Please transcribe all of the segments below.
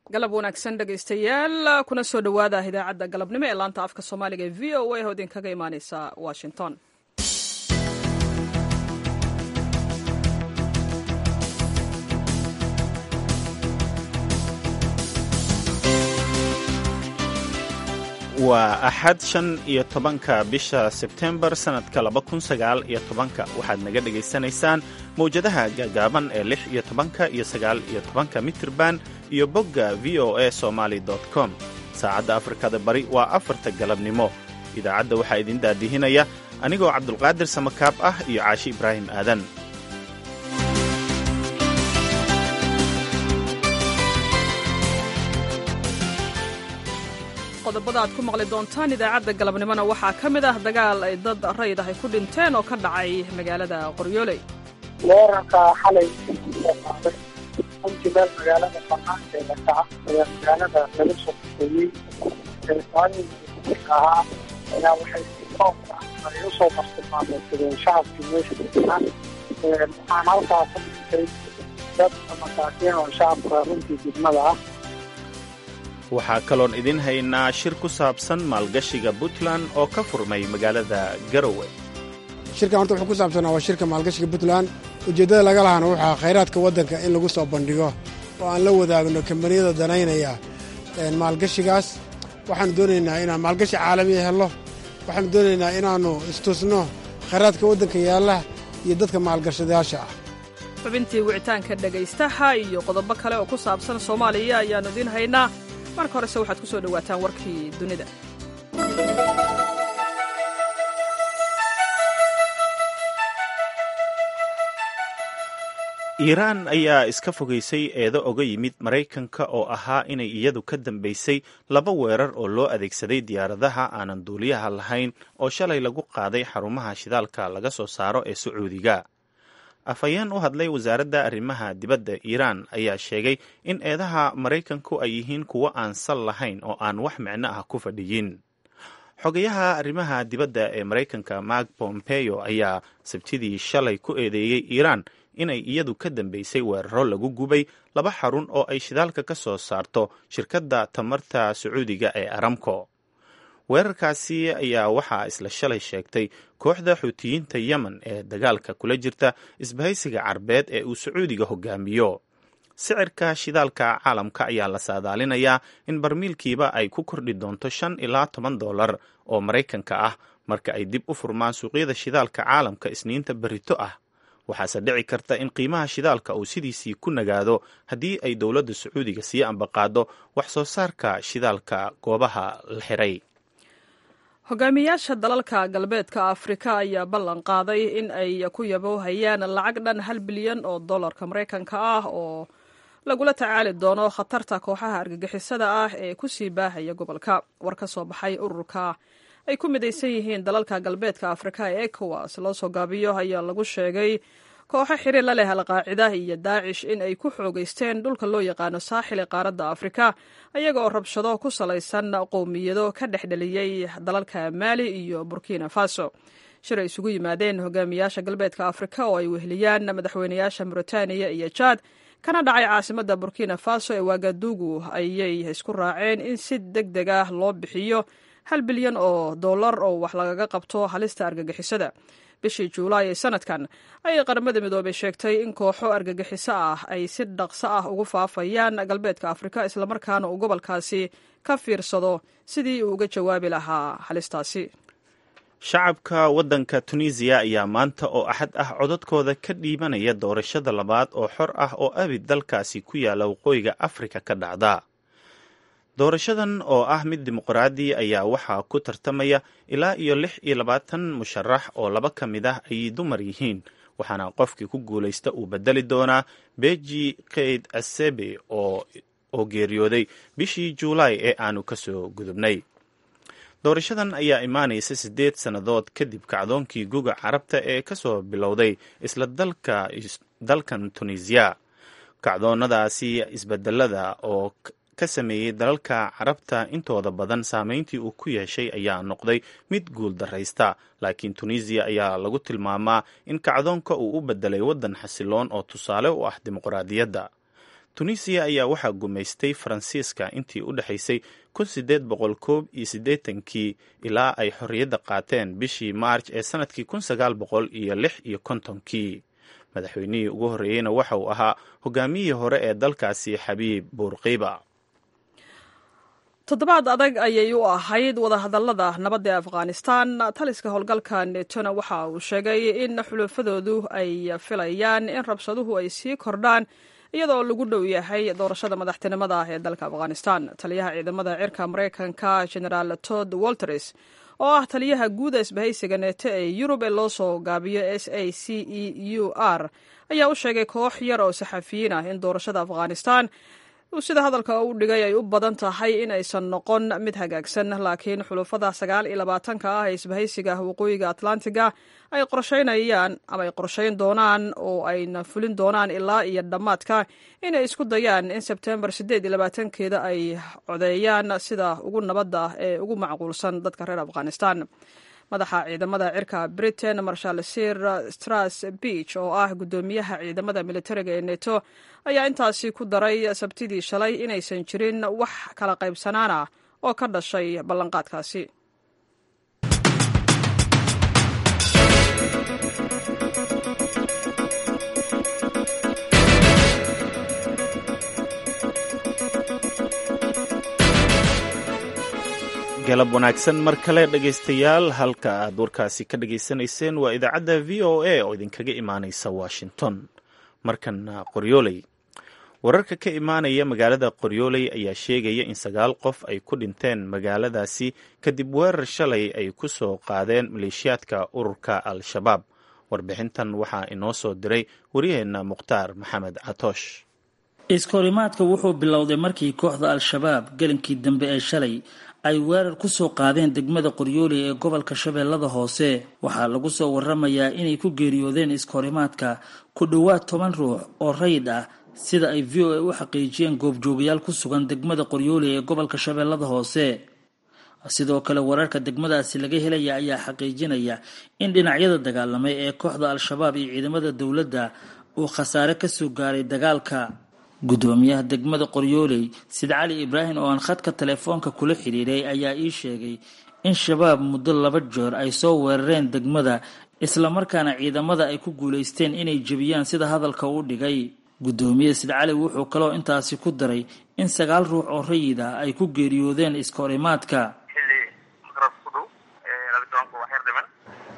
galab wanaagsan dhegaystayaal kuna soo dhowaada idaacadda galabnimo ee laanta afka soomaaliga ee v o a oo idinkaga imaaneysa washington waa axad shan iyo tobanka bisha sebtembar sannadka laba kun sagaal iyo tobanka waxaad naga dhegaysanaysaan mawjadaha gaagaaban ee lix iyo tobanka iyo sagaal iyo tobanka mitirban iyo bogga v o a somaali com saacadda afrikada bari waa afarta galabnimo idaacadda waxaa idin daadihinaya anigoo cabdulqaadir samakaab ah iyo caashi ibraahim aadan qodobada aad ku maqli doontaan idaacadda galabnimona waxaa ka mid ah dagaal ay dad rayd ah ay ku dhinteen oo ka dhacay magaalada qoryooley weerarka xalay runtii meel magaalada banaankeeda ka ah ayaa magaalada laga soo fogeeyey ahaa ayaa waxay toobka ay u soo bartilmaameedsadeen shacabkii meesha deganaa waxaan halkaa ka dhintay dad masaakiin oo shacabka runtii degmada ah waxaa kaloon idin haynaa shir ku saabsan maalgashiga puntland oo ka furmay magaalada garowe shirkan horta wuxuu ku saabsanaa waa shirka maalgashiga puntland ujeeddada laga lahana waxaa khayraadka waddanka in lagu soo bandhigo oo aan la wadaagno kambaniyada danaynaya maalgashigaas waxaanu doonaynaa inaan maalgashi caalamiya helno waxaanu doonaynaa inaannu istusno khayraadka waddanka yaalla iyo dadka maalgashadayaasha ah xubintii wicitaanka dhegaystaha iyo qodobo kale oo ku saabsan soomaaliya ayaannu idiin haynaa marka horese waxaad ku soo dhowaataan warkii dunida iiraan ayaa iska fogaysay eedo oga yimid maraykanka oo ahaa inay iyadu ka dambaysay laba weerar oo loo adeegsaday diyaaradaha aanan duuliyaha lahayn oo shalay lagu qaaday xarumaha shidaalka laga soo saaro ee sacuudiga afhayeen u hadlay wasaaradda arrimaha dibadda iiraan ayaa sheegay in eedaha maraykanku ay yihiin kuwo aan sal lahayn oo aan wax micno ah ku fadhiyin xogayaha arrimaha dibadda ee maraykanka mark pompeo ayaa sabtidii shalay ku eedeeyey iiraan inay iyadu ka dambaysay weeraro lagu gubay laba xarun oo ay shidaalka ka soo saarto shirkadda tamarta sacuudiga ee aramco weerarkaasi ayaa waxaa isla shalay sheegtay kooxda xuutiyiinta yemen ee dagaalka kula jirta isbahaysiga carbeed ee uu sacuudiga hogaamiyo sicirka shidaalka caalamka ayaa la saadaalinayaa in barmiilkiiba ay ku kordhi doonto shan ilaa toban dollar oo maraykanka ah marka ay dib u furmaan suuqyada shidaalka caalamka isniinta berrito ah waxaase dhici karta in qiimaha shidaalka uu sidiisii ku nagaado haddii ay dowladda sacuudiga sii ambaqaado wax soo saarka shidaalka goobaha la xiray hogaamiyaasha dalalka galbeedka afrika ayaa ballan qaaday in ay ku yaboohayaan lacag dhan hal bilyan oo dollarka maraykanka ah oo lagula tacaali doono khatarta kooxaha argagixisada ah ee ku sii baahaya gobolka war ka soo baxay ururka ay ku midaysan yihiin dalalka galbeedka afrika ee ecowas loo soo gaabiyo ayaa lagu sheegay kooxo xiriir la leh alqaacida iyo daacish in ay ku xoogeysteen dhulka loo yaqaano saaxil ee qaaradda afrika ayaga oo rabshado ku salaysan qowmiyado ka dhexdheliyey dalalka maali iyo burkina faso shir ay isugu yimaadeen hogaamiyaasha galbeedka afrika oo ay weheliyaan madaxweynayaasha mauritaniya iyo jaad kana dhacay caasimadda burkina faso ee waagadugu ayay isku raaceen in si deg deg ah loo bixiyo hal bilyan oo dollar oo wax lagaga qabto halista argagixisada bishii juulaay ee sanadkan ayay qaramada midoobay sheegtay in kooxo argagixiso ah ay si dhaqso ah ugu faafayaan galbeedka afrika islamarkaana uu gobolkaasi ka fiirsado sidii uu uga jawaabi lahaa halistaasi shacabka waddanka tunisiya ayaa maanta oo axad ah codadkooda ka dhiibanaya doorashada labaad oo xor ah oo abid dalkaasi ku yaalla waqooyiga afrika ka dhacda doorashadan oo ah mid dimuqraadi ayaa waxaa ku tartamaya ilaa iyo lix iyo labaatan musharax oo laba ka mid ah ay dumar yihiin waxaana qofkii ku guulaysta uu bedeli doonaa beji keyd asebe oo geeriyooday bishii juulaay ee aanu kasoo gudubnay doorashadan ayaa imaanaysa siddeed sannadood kadib kacdoonkii guga carabta ee kasoo bilowday isla dalkan tunisiya kacdoonnadaasi isbedelada oo ka sameeyey dalalka carabta intooda badan saameyntii uu ku yeeshay ayaa noqday mid guul daraysta laakiin tunisiya ayaa lagu tilmaamaa in kacdoonka uu u bedelay waddan xasiloon oo tusaale u ah dimuqraadiyadda tunisiya ayaa waxaa gumaystay faransiiska intii u dhexaysay kun sideed boqol koob iyo siddeetankii ilaa ay xorriyadda qaateen bishii maarj ee sannadkii kun sagaal boqol iyo lix iyo kontonkii madaxweynihii ugu horreeyeyna waxa uu ahaa hogaamiyihii hore ee dalkaasi xabiib buurqiiba toddobaad adag ayay u ahayd wadahadallada nabadda ee afghanistan taliska howlgalka netona waxa uu sheegay in xulufadoodu ay filayaan in rabshaduhu ay sii kordhaan iyadoo lagu dhow yahay doorashada madaxtinimada ee dalka afghanistan taliyaha ciidamada cirka maraykanka generaal tod walters oo ah taliyaha guuda isbahaysiga neeto ee yurub ee loo soo gaabiyo s a c e u r ayaa u sheegay koox yar oo saxafiyiin ah in doorashada afghanistan sida hadalka u dhigay ay u badan tahay in aysan noqon mid hagaagsan laakiin xulufada sagaal iyo labaatanka ah ee isbahaysiga waqooyiga atlantiga ay qorsheynayaan ama ay qorsheyn doonaan oo ayna fulin doonaan ilaa iyo dhammaadka inay isku dayaan in sebtembar siddeed iyo labaatankeeda ay codeeyaan sida ugu nabadda ee ugu macquulsan dadka reer afghanistan madaxa ciidamada cirka britain marshal sir stras beach oo ah guddoomiyaha ciidamada militariga ee neto ayaa intaasi ku daray sabtidii shalay inaysan jirin wax kala qaybsanaan ah oo ka dhashay ballanqaadkaasi galab wanaagsan mar kale dhegaystayaal halka aad warkaasi ka dhegaysanayseen waa idaacadda v o a oo idinkaga imaanaysa washington markana qoryooley wararka ka imaanaya magaalada qoryooley ayaa sheegaya in sagaal qof ay ku dhinteen magaaladaasi kadib weerar shalay ay ku soo qaadeen maleeshiyaadka ururka al-shabaab warbixintan waxaa inoo soo diray waryaheena mukhtaar maxamed catoosh iskahorimaadka wuxuu bilowday markii kooxda al-shabaab gelinkii dambe ee shalay ay weerar ku soo qaadeen degmada qoryooley ee gobolka shabeellada hoose waxaa lagu soo waramayaa inay ku geeriyoodeen iskahorimaadka ku dhowaad toban ruux oo rayid ah sida ay v o a u xaqiijiyeen goobjoogayaal ku sugan degmada qoryooley ee gobolka shabeellada hoose sidoo kale wararka degmadaasi laga helaya ayaa xaqiijinaya in dhinacyada dagaalamay ee kooxda al-shabaab iyo ciidamada dowladda uu khasaare kasoo gaaray dagaalka guddoomiyaha degmada qoryooley sid cali ibraahim oo aan khadka telefoonka kula xidhiiray ayaa ii sheegay in shabaab muddo laba jeer ay soo weerareen degmada islamarkaana ciidamada ay ku guulaysteen inay jebiyaan sida hadalka u dhigay guddoomiye sid cali wuxuu kaloo intaasi ku daray in sagaal ruux oo rayid ah ay ku geeriyoodeen iskahorimaadka xilli maqrab ku dhow laba tobanka wax yar dhiman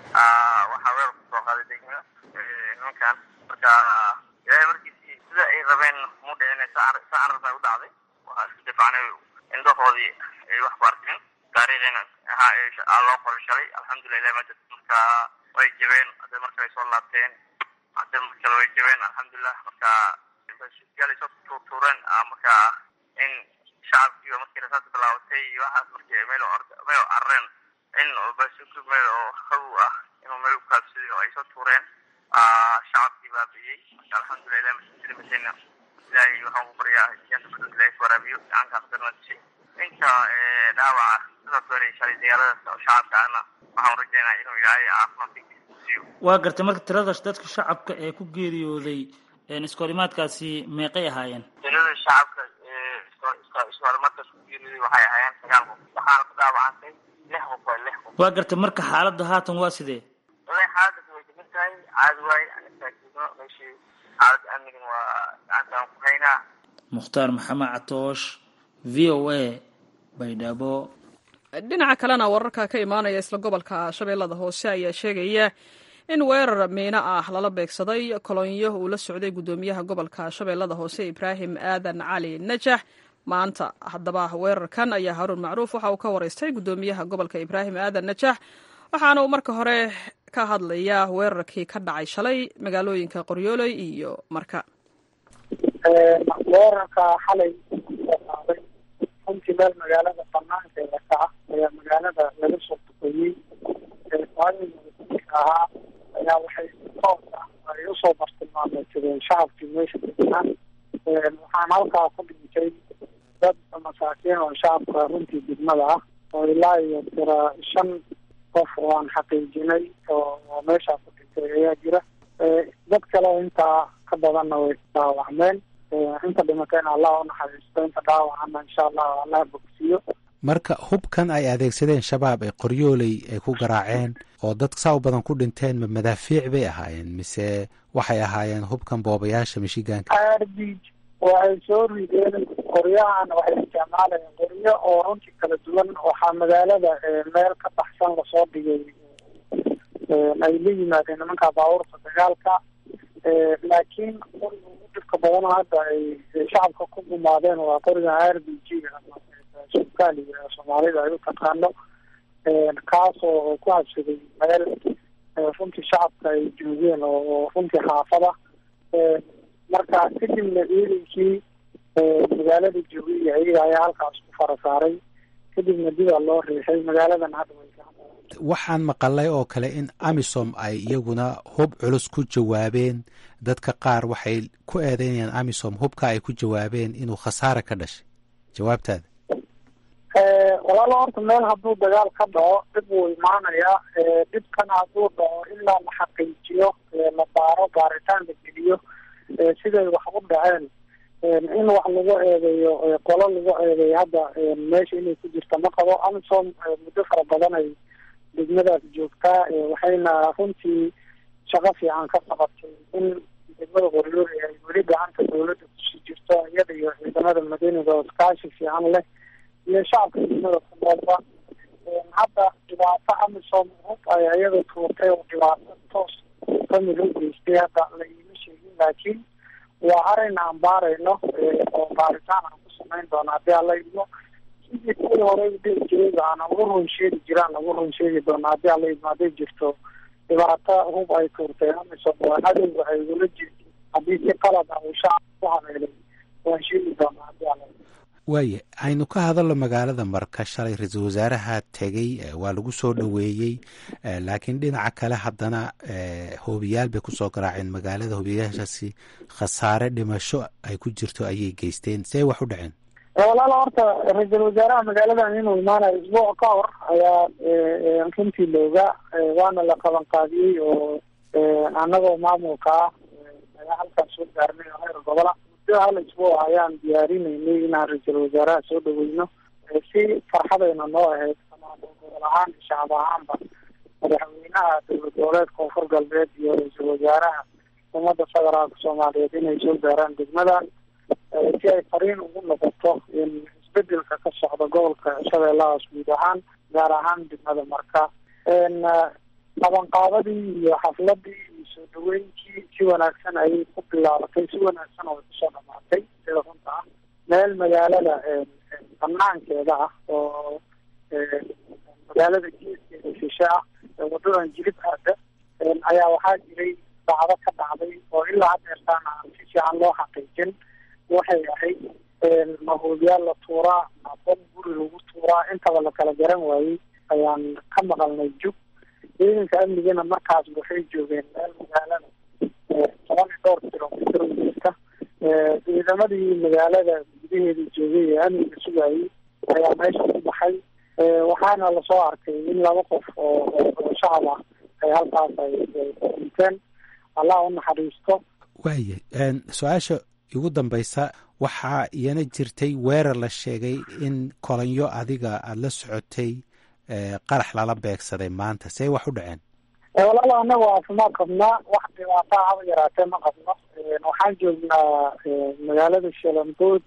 waxaa weerar kusoo qaaday degmada nimankan marka ilaahay markiisi sida ay rabeen mu dhicin sa arrinta u dhacday waxaa isku difacnay indhahoodii ay wax ku arkeen taariikhina ahaa loo qoray shalay alxamdulilah ilahi majid marka way jabeen hadda marka ay soo laabteen hadda markale way jabeen alxamdulilah marka yaal ay soo tuurtuureen marka in shacabkiiba markii rasaas bilaabatay iyo waxaas markii meel meel carareen in basuku meel oo haw ah inuu meel ukaabsaday oo ay soo tuureen shacabkii baabiyey marka alxamdulilah ilahi maslimasayna ilaahay waxaan ku baryaa janta badad ilahay ku waraabiyo gacanka qadarna dishay inta dhaawaca sidaas weeray shalay dagaaladaas oo shacabka ahna waxaan rajaynaa inuu ilaahay caafimaadkiisa siiyo waa gartay marka tiradaas dadka shacabka ee ku geeriyooday iskahorimaadkaasi meeqay ahaayeen tirada shacabka iskahorimaadkaas ku geeriyooday waxay ahaayeen sagaal qof waxaana ku dhaawacantay lix qof waa lix qof waa gartay marka xaaladda haatan waa sidee wallahi xaaladdas way degan tahay caadi waaye anagtaagino meeshii xaaladda amnigan waa gacantaan ku haynaa mukhtaar maxamed catoosh v o a baydhabo dhinaca kalena wararka ka imaanaya isla gobolka shabeellada hoose ayaa sheegaya in weerar miino ah lala beegsaday kolonyo uu la socday guddoomiyaha gobolka shabeellada hoose ibraahim aadan cali najax maanta haddaba weerarkan ayaa haruun macruuf waxa uu ka waraystay guddoomiyaha gobolka ibraahim aadan najax waxaana uu marka hore ka hadlayaa weerarkii ka dhacay shalay magaalooyinka qoryooley iyo marka weerarka xalay qaaday runtii meel magaalada banaankeeda ka ah ayaa magaalada laga soo duqeeyey ahaa ayaa waxay toos ah ay usoo bartilmaameedsadeen shacabkii meesha deganaa waxaan halkaa ku dhintay dad masaakiin oo shacabka runtii degmada ah oo ilaa iyo tira shan qof oo aan xaqiijinay oo meeshaa ku dhintay ayaa jira dad kale intaa ka badanna way dhaawacmeen inta dhimatayna allah unaxariisto inta dhaawacana insha allah allah bogsiyo marka hubkan ay adeegsadeen shabaab ee qoryooley ay ku garaaceen oo dad saa u badan ku dhinteen ma madaafiic bay ahaayeen mise waxay ahaayeen hubkan boobayaasha mishigaanka arbij waxay soo rideen qoryahan waxay isticmaalayeen qoryo oo runtii kala duwan waxaa magaalada meel ka baxsan lasoo dhigay ay la yimaadeen nimanka baabuurta dagaalka laakiin qoriga ugu dhibka badan hadda ay shacabka ku gumaadeen waa qoriga r b g sukaaliga soomaalida ay u taqaano kaasoo ku habsaday meel runtii shacabka ay joogeen oo runtii xaafada marka kadibna ciidankii magaalada joogay ayaga ayaa halkaas ku fara saaray kadibna dibaa loo riixay magaaladan hadda way waxaan maqalay oo kale in amisom ay iyaguna hub culus ku jawaabeen dadka qaar waxay ku eedeynayaan amisom hubka ay ku jawaabeen inuu khasaare ka dhashay jawaabtaada walaalo horta meel hadduu dagaal ka dhaco dhib wuu imaanayaa dhibkana hadduu dhaco ilaa la xaqiijiyo la baaro baaritaan la geliyo siday wax u dhaceen in wax lagu eedeeyo qolo lagu eedeeyo hadda meesha inay ku jirta ma qabo amisom muddo fara badan ay degmadaas joogtaa waxayna runtii shaqo fiican ka qabatay in degmada qoryoori ay weli gacanta dawladda kusii jirto iyada iyo ciidamada madaniga oo iskaashi fiican leh iyo shacabka degmada ku noolba hadda dhibaato amisom hub ay iyada tuurtay oo dhibaato toos famil u geystay hadda la iima sheegin laakiin waa arrin aan baarayno oo baaritaan aan ku samayn doono haddii alla idmo sidii kuwii horey dhihi jiray aan ugu run sheegi jiraan ugu run sheegi doono haddii alla idmo hadday jirto dhibaato hub ay tuurtay amisom waa cadowga ay ula jirto haddii si qalad ah uu shacab ku habeelay waan sheegi doonaa haddii alla idmo waaye aynu ka hadalno magaalada marka shalay ra-iisul wasaaraha tegey waa lagu soo dhoweeyey laakiin dhinaca kale haddana hoobiyaal bay kusoo garaaceen magaalada hoobiyayaashaasi khasaare dhimasho ay ku jirto ayay geysteen see wax u dhaceen walaala horta ra-iisul wasaaraha magaaladan inuu imaanayo isbuuc ka hor ayaa runtii looga waana la qaban qaadiyey oo anagoo maamulka ah ayaa halkaas soo gaarnay oo heer gobola hal isbuuc ayaan diyaarinaynay inaan ra-iisul wasaaraha soo dhaweyno si farxadayna noo ahayd gobol ahaan iyo shacab ahaanba madaxweynaha dowlad goboleedka koonfur galbeed iyo ra-iisul wasaaraha ummadda federaalka soomaaliyeed inay soo gaaraan degmadan si ay fariin ugu noqoto in isbedelka ka socda gobolka shabeellahaas guud ahaan gaar ahaan degmada marka qabanqaabadii iyo xafladii iyo soo dhaweynkii si wanaagsan ayay ku bilaabatay si wanaagsan oo kusoo dhamaatay sida runta ah meel magaalada banaankeeda ah oo magaalada geeskeeda shishe ah wadadan jilib aada ayaa waxaa jiray dacdo ka dhacday oo ilaa hadeertaana aan si fiican loo xaqiijin waxay ahayd mahoobiyaal la tuuraa bom guri lagu tuuraa intaba la kala garan waayey ayaan ka maqalnay jug ciidanka amnigana markaas waxay joogeen meel magaalada toban iyo dhowr kilomitr jirta ciidamadii magaalada gudaheeda joogay ee amniga sugayay ayaa meesha ku baxay waxaana lasoo arkay in laba qof oo oo shacab ah ay halkaas ay dhinteen allah u naxariisto waaya su-aasha igu dambaysa waxaa iyana jirtay weerar la sheegay in kolanyo adiga aada la socotay qarax lala beegsaday maanta see wax u dhaceen walaalo anaga caafimaad qabnaa wax dhibaataa haba yaraatee ma qabno waxaan joognaa magaalada shalambood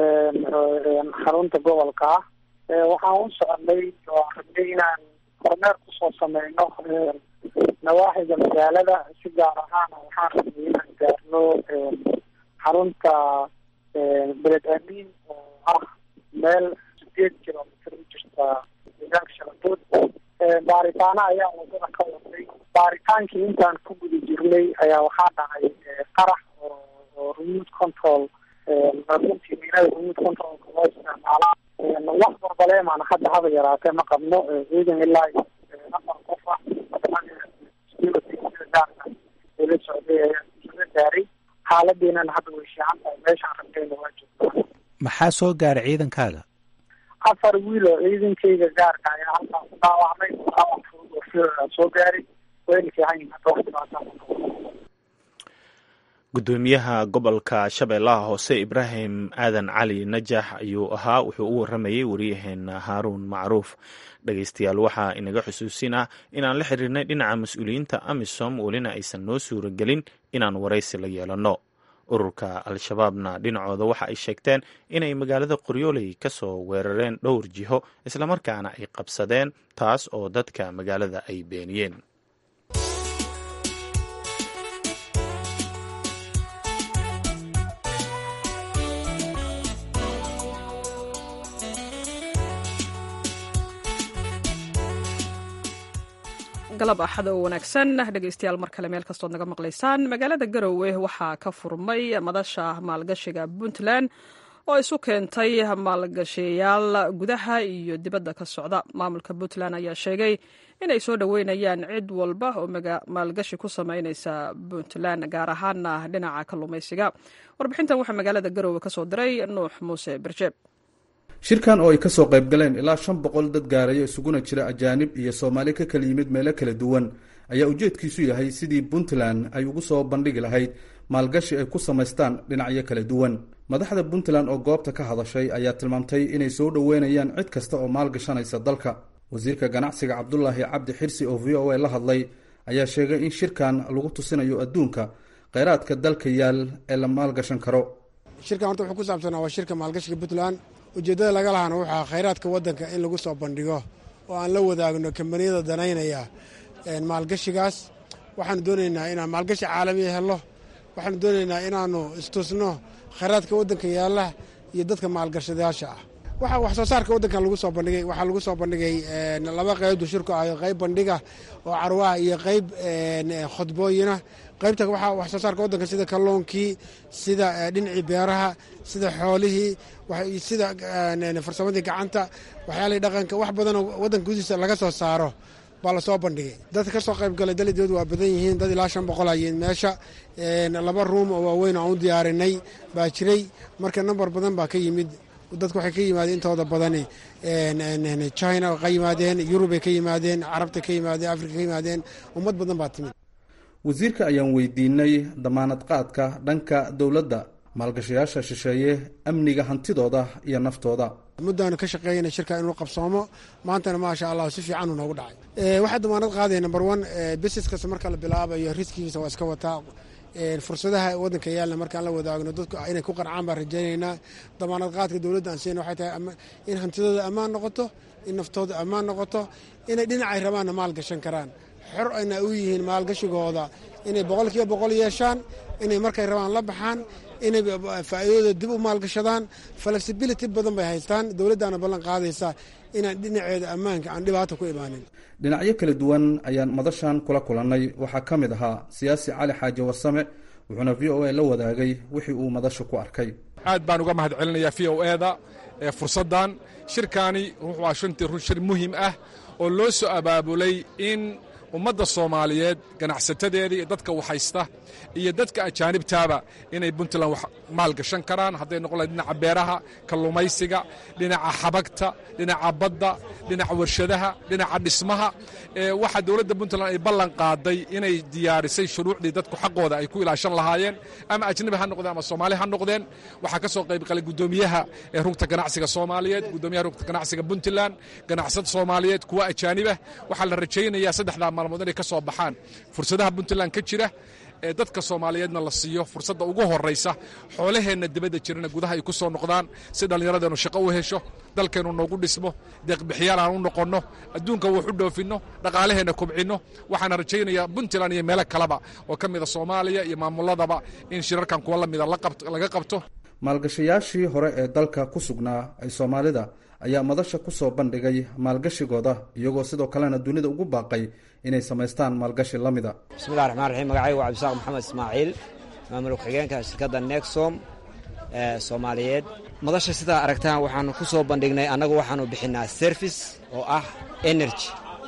xarunta gobolka ah waxaan u soconay oo rabnay inaan kormeer kusoo sameyno nawaaxiga magaalada si gaar ahaan waxaan rabnay inaan gaarno xarunta beled amiin oo ah meel sideed kilomitr u jirta deegaanka shalambood baaritaano ayaan wadada ka waday baaritaankii intaan ku guda jirnay ayaa waxaa dhacay qarax oo remote control runtii miinada remote controlka loo isticmaala wax barbaleemaana hadda haba yaraatee ma qabno ciidan ilaa iyo afar qof ah gaarka ula socday ayaa isaga gaaray xaaladiinana hadda way fiican tahay meeshaan rabtayna waa joogtaa maxaa soo gaaray ciidankaaga afar wiil oo ciidankayga gaarka ayaa halkaan ku dhaawacmay dhaawac fudud oo fiiraa soo gaaray wayna fiican yihin hadda wax dhibaataa gudoomiyaha gobolka shabeellaha hoose ibraahim aadan cali najax ayuu ahaa wuxuu u waramayey waryaheena haaruun macruuf dhegeystayaal waxaa inaga xusuusinah inaan la xiriirnay dhinaca mas-uuliyiinta amisom welina aysan noo suura gelin inaan waraysi la yeelanno ururka al-shabaabna dhinacooda waxa ay sheegteen inay magaalada qoryooley ka soo weerareen dhowr jiho islamarkaana ay qabsadeen taas oo dadka magaalada ay beeniyeen galab axad oo wanaagsan dhegeystayaal mar kale meel kastood naga maqlaysaan magaalada garowe waxaa ka furmay madasha maalgashiga puntland oo isu keentay maalgashayaal gudaha iyo dibadda ka socda maamulka puntland ayaa sheegay inay soo dhoweynayaan cid walba oo maalgashi ku sameyneysa puntland gaar ahaana dhinaca kalluumaysiga warbixintan waxaa magaalada garowe kasoo diray nuux muuse berjeeb shirkan oo ay ka soo qayb galeen ilaa shan boqol dad gaaraya isuguna jira ajaanib iyo soomaali ka kala yimid meelo kala duwan ayaa ujeedkiisu yahay sidii puntland ay ugu soo bandhigi lahayd maalgashi ay ku samaystaan dhinacyo kala duwan madaxda puntland oo goobta ka hadashay ayaa tilmaamtay inay soo dhoweynayaan cid kasta oo maalgashanaysa dalka wasiirka ganacsiga cabdulaahi cabdi xirsi oo v o a la hadlay ayaa sheegay in shirkan lagu tusinayo adduunka kheyraadka dalka yaal ee la maalgashan karo shirkan horta wuxuu ku saabsanaa waa shirka maalgashiga puntland ujeeddada laga lahana waxaa khayraadka waddanka in lagu soo bandhigo oo aan la wadaagno kambaniyada danaynaya maalgashigaas waxaanu doonaynaa inaan maalgashi caalamiya helno waxaanu doonaynaa inaannu istusno khayraadka waddanka yaalla iyo dadka maalgashadayaasha ah waxa wax soo saarka waddankan lagu soo bandhigay waxaa lagu soo bandhigay laba qeybdu shirku ayo qayb bandhiga oo carwaha iyo qayb khudbooyina qaybta waxaa wax soo saarka waddanka sida kalluunkii sida dhinacii beeraha sida xoolihii sida farsamadii gacanta waxyaalihii dhaqanka wax badanoo waddanka gudihiisa laga soo saaro baa lasoo bandhigay dadka ka soo qayb galay dalidood waa badan yihiin dad ilaa shan boqol ayeen meesha laba ruum oo waaweyn aan u diyaarinay baa jiray marka nambar badan baa ka yimid dadku waxay ka yimaadeen intooda badani china ka yimaadeen yurubay ka yimaadeen carabta ka yimaadeen afrika ka yimaadeen ummad badan baa timid wasiirka ayaan weydiinay damaanad qaadka dhanka dowladda maalgashayaasha shisheeye amniga hantidooda iyo naftooda muddaanu ka shaqeeyana shirka inuu qabsoomo maantana maasha allah si fiican uu noogu dhacay waxaa damaanad qaadaya number one business kasta marka la bilaabayo riskigiisa waa iska wataa fursadaha waddanka yaalna markaan la wadaagno dadku inay ku qancaan baan rajaynaynaa damaanad qaadka dowladda aan siina waxay tahay in hantidooda ammaan noqoto in naftooda ammaan noqoto inay dhinacay rabaanna maal gashan karaan xor ayna u yihiin maalgashigooda inay boqol kiiba boqol yeeshaan inay markay rabaan la baxaan inay faa'iidadooda dib u maalgashadaan flexibility badan bay haystaan dowladdaana ballan qaadaysa inaan dhinaceeda ammaanka aan dhibaata ku imaanin dhinacyo kala duwan ayaan madashan kula kulannay waxaa ka mid ahaa siyaasi cali xaaji warsame wuxuuna v o a la wadaagay wixii uu madasha ku arkay aad baan uga mahad celinayaa v o eda ee fursaddan shirkaani wuxuu ah shantii run shir muhiim ah oo loo soo abaabulay in ummadda soomaaliyeed ganacsatadeeda iyo dadka waxhaysta iyo dadka ajaanibtaaba inay puntland wax maalgashan karaan hadday noqon lahay dhinaca beeraha kalluumaysiga dhinaca xabagta dhinaca badda dhinaca warshadaha dhinaca dhismaha waxaa dowladda puntland ay ballan qaaday inay diyaarisay shuruucdii dadku xaqooda ay ku ilaashan lahaayeen ama ajnabi ha noqdeen ama soomaali ha noqdeen waxaa ka soo qayb galay guddoomiyaha ee rugta ganacsiga soomaaliyeed guddoomiyaha rugta ganacsiga puntland ganacsad soomaaliyeed kuwa ajaanibah waxaa la rajaynayaa saddexdaa maalmood inay ka soo baxaan fursadaha puntland ka jira ee dadka soomaaliyeedna la siiyo fursadda ugu horraysa xoolaheenna dibadda jirana gudaha ay ku soo noqdaan si dhallinyaradeennu shaqo u hesho dalkeennu noogu dhismo deeqbixiyaal aan u noqonno adduunka wax u dhoofinno dhaqaalaheenna kubcinno waxaana rajaynayaa puntland iyo meelo kaleba oo ka mida soomaaliya iyo maamuladaba in shirarkan kuwa la mida laga qabto maalgashayaashii hore ee dalka ku sugnaa ay soomaalida ayaa madasha ku soo bandhigay maalgashigooda iyagoo sidoo kalena dunida ugu baaqay inay samaystaan maalgashi la mida bismillahi raxmaan raxiim magacaygu waa cabdisaaq maxamed ismaaciil maamul ku-xigeenka shirkadda nexom ee soomaaliyeed madasha sidaa aragtaan waxaanu ku soo bandhignay annagu waxaanu bixinaa service oo ah energy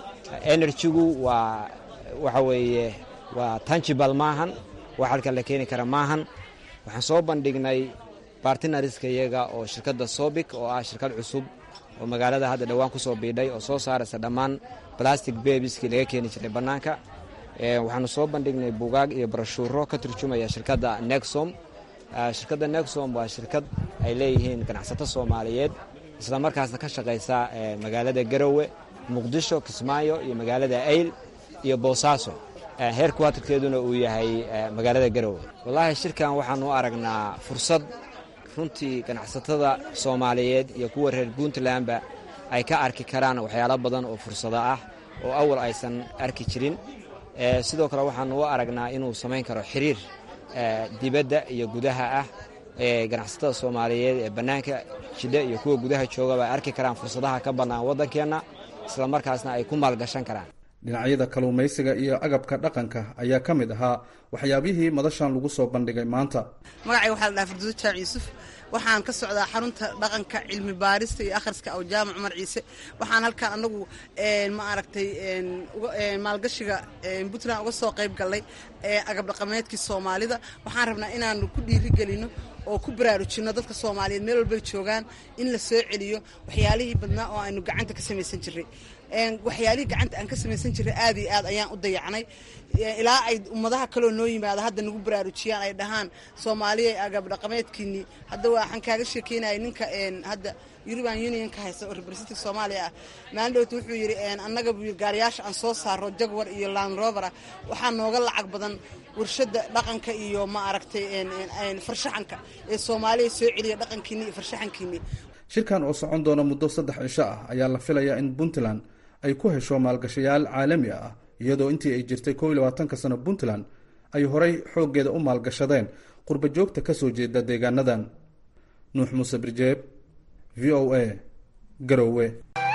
enerjigu waa waxa weeye waa tangible maahan wax halkan la keeni kara maahan waxaan soo bandhignay bartinariska iyaga oo shirkadda sobic oo ah shirkad cusub oo magaalada hadda dhowaan ku soo biidhay oo soo saaraysa dhammaan balastic bebiskii laga keeni jiray bannaanka waxaanu soo bandhignay buugaag iyo barashuuro ka turjumaya shirkadda nexom shirkadda nexom waa shirkad ay leeyihiin ganacsato soomaaliyeed isla markaasna ka shaqaysa magaalada garowe muqdisho kismaayo iyo magaalada ayl iyo boosaaso heer kuwaatirkeeduna uu yahay magaalada garowe wallaahi shirkan waxaanu u aragnaa fursad runtii ganacsatada soomaaliyeed iyo kuwa reer puntlandba ay ka arki karaan waxyaalo badan oo fursado ah oo awal aysan arki jirin sidoo kale waxaanu u aragnaa inuu samayn karo xiriir dibadda iyo gudaha ah ee ganacsatada soomaaliyeed ee bannaanka jidha iyo kuwa gudaha joogaba ay arki karaan fursadaha ka bannaan waddankeenna isla markaasna ay ku maalgashan karaan dhinacyada kalluumaysiga iyo agabka dhaqanka ayaa ka mid ahaa waxyaabihii madashan lagu soo bandhigay maanta magacay waxaa la dhaha farduudo jaac yuusuf waxaan ka socdaa xarunta dhaqanka cilmi baarista iyo akhriska aw jaamac cumar ciise waxaan halkan anagu ma aragtay maalgashiga puntland uga soo qayb gallay agab dhaqameedkii soomaalida waxaan rabnaa inaanu ku dhiirigelino oo ku baraarujino dadka soomaaliyeed meel walbay joogaan in la soo celiyo waxyaalihii badnaa oo aynu gacanta ka samaysan jiray waxyaalihii gacanta aan ka samaysan jiray aad iyo aad ayaan u dayacnay ilaa ay ummadaha kaloo noo yimaada hadda nagu baraarujiyaan ay dhahaan soomaaliya agab dhaqameedkiinii hadda waxaan kaaga sheekeynaya ninka hadda european union ka haysta oo representative soomaaliya ah maalin dhowta wuxuu yidhi annaga gaariyaasha aan soo saaro jagwar iyo land rover ah waxaa nooga lacag badan warshada dhaqanka iyo ma aragtay farshaxanka ee soomaaliya soo celiya dhaqankiini iyo farshaxankiini shirkan oo socon doona muddo saddex cisho ah ayaa la filayaa in puntland ay ku hesho maalgashayaal caalami ah iyadoo intii ay jirtay kow iyo labaatanka sano puntland ay horay xooggeeda u maalgashadeen qurba joogta ka soo jeeda deegaanadan nuux muuse birjeeb v o a garowe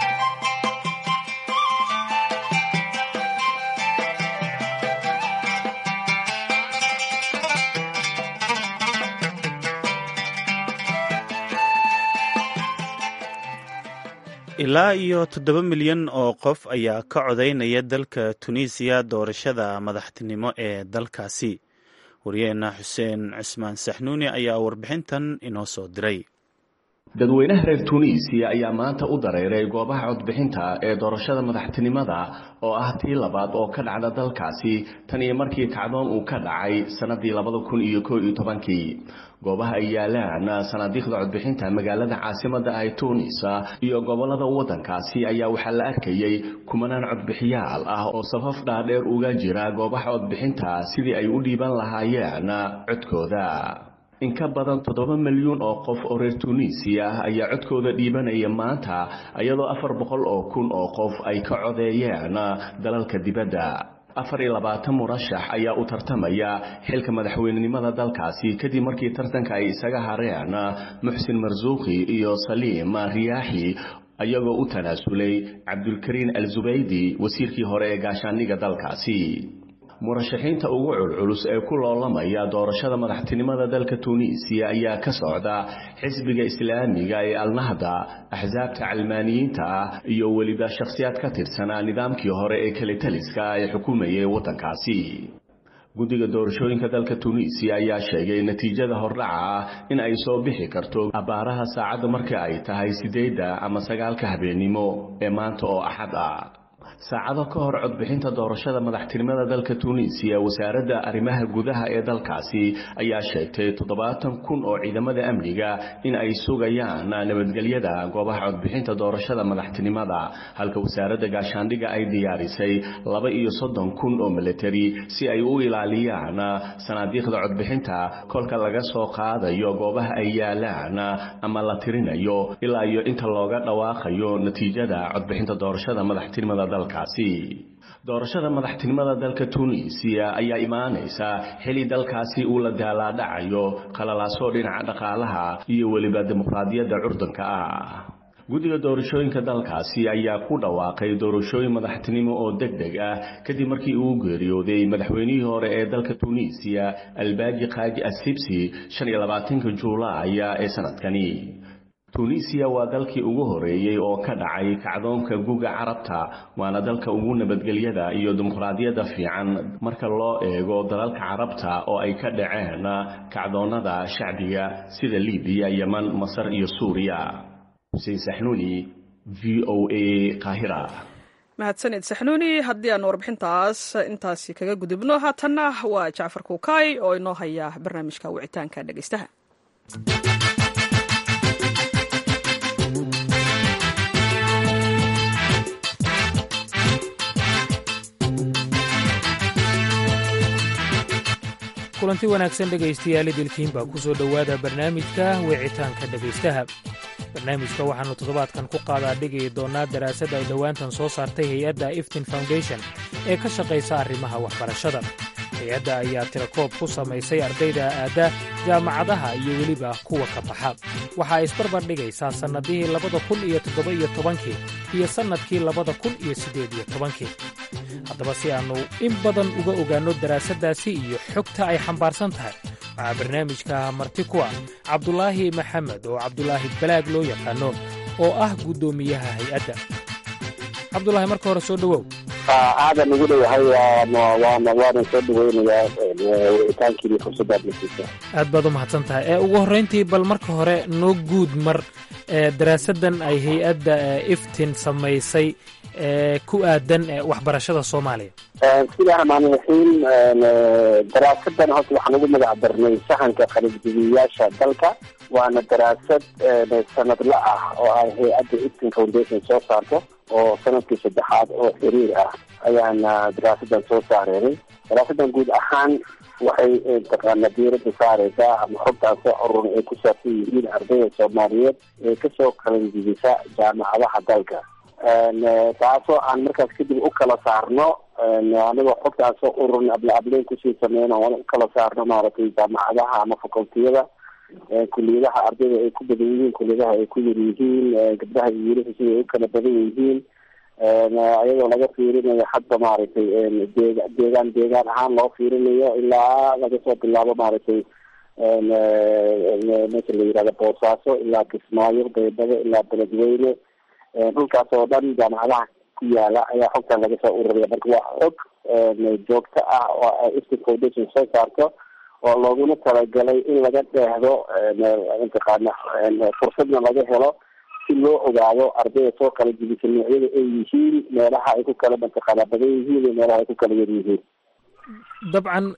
ilaa iyo toddoba milyan oo qof ayaa ka codaynaya dalka tunisiya doorashada madaxtinimo ee dalkaasi wariyeenna xuseen cismaan saxnuuni ayaa warbixintan inoo soo diray dadweynaha reer tunisiya ayaa maanta u dareeray goobaha codbixinta ee doorashada madaxtinimada oo ah tii labaad oo ka dhacda dalkaasi tan iyo markii kacdoon uu ka dhacay sannadii labada kun iyo koo iyo tobankii goobaha ay yaalaan sanaadiiqda codbixinta magaalada caasimada ay tunis iyo gobolada waddankaasi ayaa waxaa la arkayay kumanaan codbixiyaal ah oo safaf dhaadheer uga jira goobaha codbixinta sidii ay u dhiiban lahaayeen codkooda in ka badan toddoba milyuun oo qof oo reer tunisiya ah ayaa codkooda dhiibanaya maanta iyadoo afar boqol oo kun oo qof ay ka codeeyeen dalalka dibadda afar iyo labaatan murashax ayaa u tartamaya xilka madaxweynenimada dalkaasi kadib markii tartanka ay isaga hareen muxsin marsuuqi iyo saliim riyaaxi ayagoo u tanaasulay cabdulkariin al zubaydi wasiirkii hore ee gaashaaniga dalkaasi murashaxiinta ugu culculus ee ku loolamaya doorashada madaxtinimada dalka tunisiya ayaa ka socda xisbiga islaamiga ee alnahda axsaabta calmaaniyiinta ah iyo weliba shakhsiyaad ka tirsanaa nidaamkii hore ee kalitaliska ee xukumayay waddankaasi guddiga doorashooyinka dalka tunisiya ayaa sheegay natiijada hordhaca ah in ay soo bixi karto abbaaraha saacadda marka ay tahay siddeedda ama sagaalka habeennimo ee maanta oo axad ah saacado ka hor codbixinta doorashada madaxtinimada dalka tunisiya wasaaradda arrimaha gudaha ee dalkaasi ayaa sheegtay toddobaatan kun oo ciidamada amniga in ay sugayaan nabadgelyada goobaha codbixinta doorashada madaxtinimada halka wasaaradda gaashaandhiga ay diyaarisay laba iyo soddon kun oo militari si ay u ilaaliyaan sanaadiiqda codbixinta kolka laga soo qaadayo goobaha ay yaalaan ama la tirinayo ilaa iyo inta looga dhawaaqayo natiijada codbixinta doorashada madaxtinimada dalka doorashada madaxtinimada dalka tunisiya ayaa imaanaysa xili dalkaasi uu la daalaadhacayo qalalaasoo dhinaca dhaqaalaha iyo weliba dimuqraadiyadda curdanka ah guddiga doorashooyinka dalkaasi ayaa ku dhawaaqay doorashooyin madaxtinimo oo deg deg ah kadib markii uu geeriyooday madaxweynihii hore ee dalka tunisiya albaaji kaaji assibsi shan iyo labaatanka juulaaya ee sanadkani tunisiya waa dalkii ugu horeeyey oo ka dhacay kacdoonka guga carabta waana dalka ugu nabadgelyada iyo dimuqraadiyadda fiican marka loo eego dalalka carabta oo ay ka dhaceen kacdoonnada shacbiga sida libiya yeman masar iyo suuriya xuseen saxnuuni v o a qaahira mahadsanid saxnuuni haddii aan warbixintaas intaasi kaga gudubno haatanna waa jacfar kuukay oo inoo haya barnaamijka wicitaanka dhegeystaha kulanti wanaagsan dhegaystayaal idilkiin baa ku soo dhowaada barnaamijka wicitaanka dhegaystaha barnaamijka waxaannu toddobaadkan ku qaadaa dhigi doonnaa daraasad ay dhowaantan soo saartay hay-adda iftin foundation ee ka shaqaysa arrimaha waxbarashada hay-adda ayaa tirakoob ku samaysay ardayda aadda jaamacadaha iyo weliba kuwa ka baxa waxa ay isbarbar dhigaysaa sannadihii labada kun iyo toddoba iyo tobankii iyo sannadkii labada kun iyo siddeed iyo tobankii haddaba si aannu in badan uga ogaanno daraasaddaasi iyo xogta ay xambaarsan tahay waxaa barnaamijka marti ku ah cabdulaahi maxamed oo cabdulaahi balaag loo yaqaano oo ah guddoomiyaha hay-adda cabdulaahi marka hore soo dhowow aadan ugu dhowahay waana waanan soo dhaweynayaa wicitaankiini fursadaad nasiisa aad baad u mahadsan tahay ee ugu horrayntii bal marka hore noo guud mar ee daraasaddan ay hay-adda iftin samaysay ee ku aadan waxbarashada soomaaliya bismillahi raxmaani raxiim daraasadan horta waxaan ugu magac darnay sahanka qalibdibiyaasha dalka waana daraasad sanadla ah oo ay hay-adda iftin foundation soo saarto oo sanadkii saddexaad oo xiriir ah ayaana daraasadan soo saareenay daraasadan guud ahaan waxay taqaana diirada saareysaa ama xogtaasoo urur ay ku saabsan yihiin ardayda soomaaliyeed ee kasoo qalanjibisa jaamacadaha dalka taasoo aan markaas kadib u kala saarno anigoo xogtaasoo ururna abla ableyn kusii sameyno aan u kala saarno maaragtay jaamacadaha ama facultiyada kuliyadaha ardayda ay ku badan yihiin kuliyadaha ay ku yar yihiin gabdhaha iyo wiilasha sida ay u kala badan yihiin iyadoo laga fiirinayo hadba maaragtay deeg deegaan deegaan ahaan loo fiirinayo ilaa laga soo bilaabo maaragtay meesha la yihahdo boosaaso ilaa kismaayo baydhabo ilaa beledweyne dhulkaas oo dhan jaamacadaha ku yaala ayaa xogtan laga soo ururiya marka waa xog joogto ah oo iftin foundation soo saarto oo looguna talagalay in laga dheehdo mataqaana fursadna laga helo si loo ogaado ardayda soo kala jibisa noocyada ay yihiin meelaha ay ku kala mataqaana badan yihiin iyo meelaha ay ku kala yar yihiin dabcan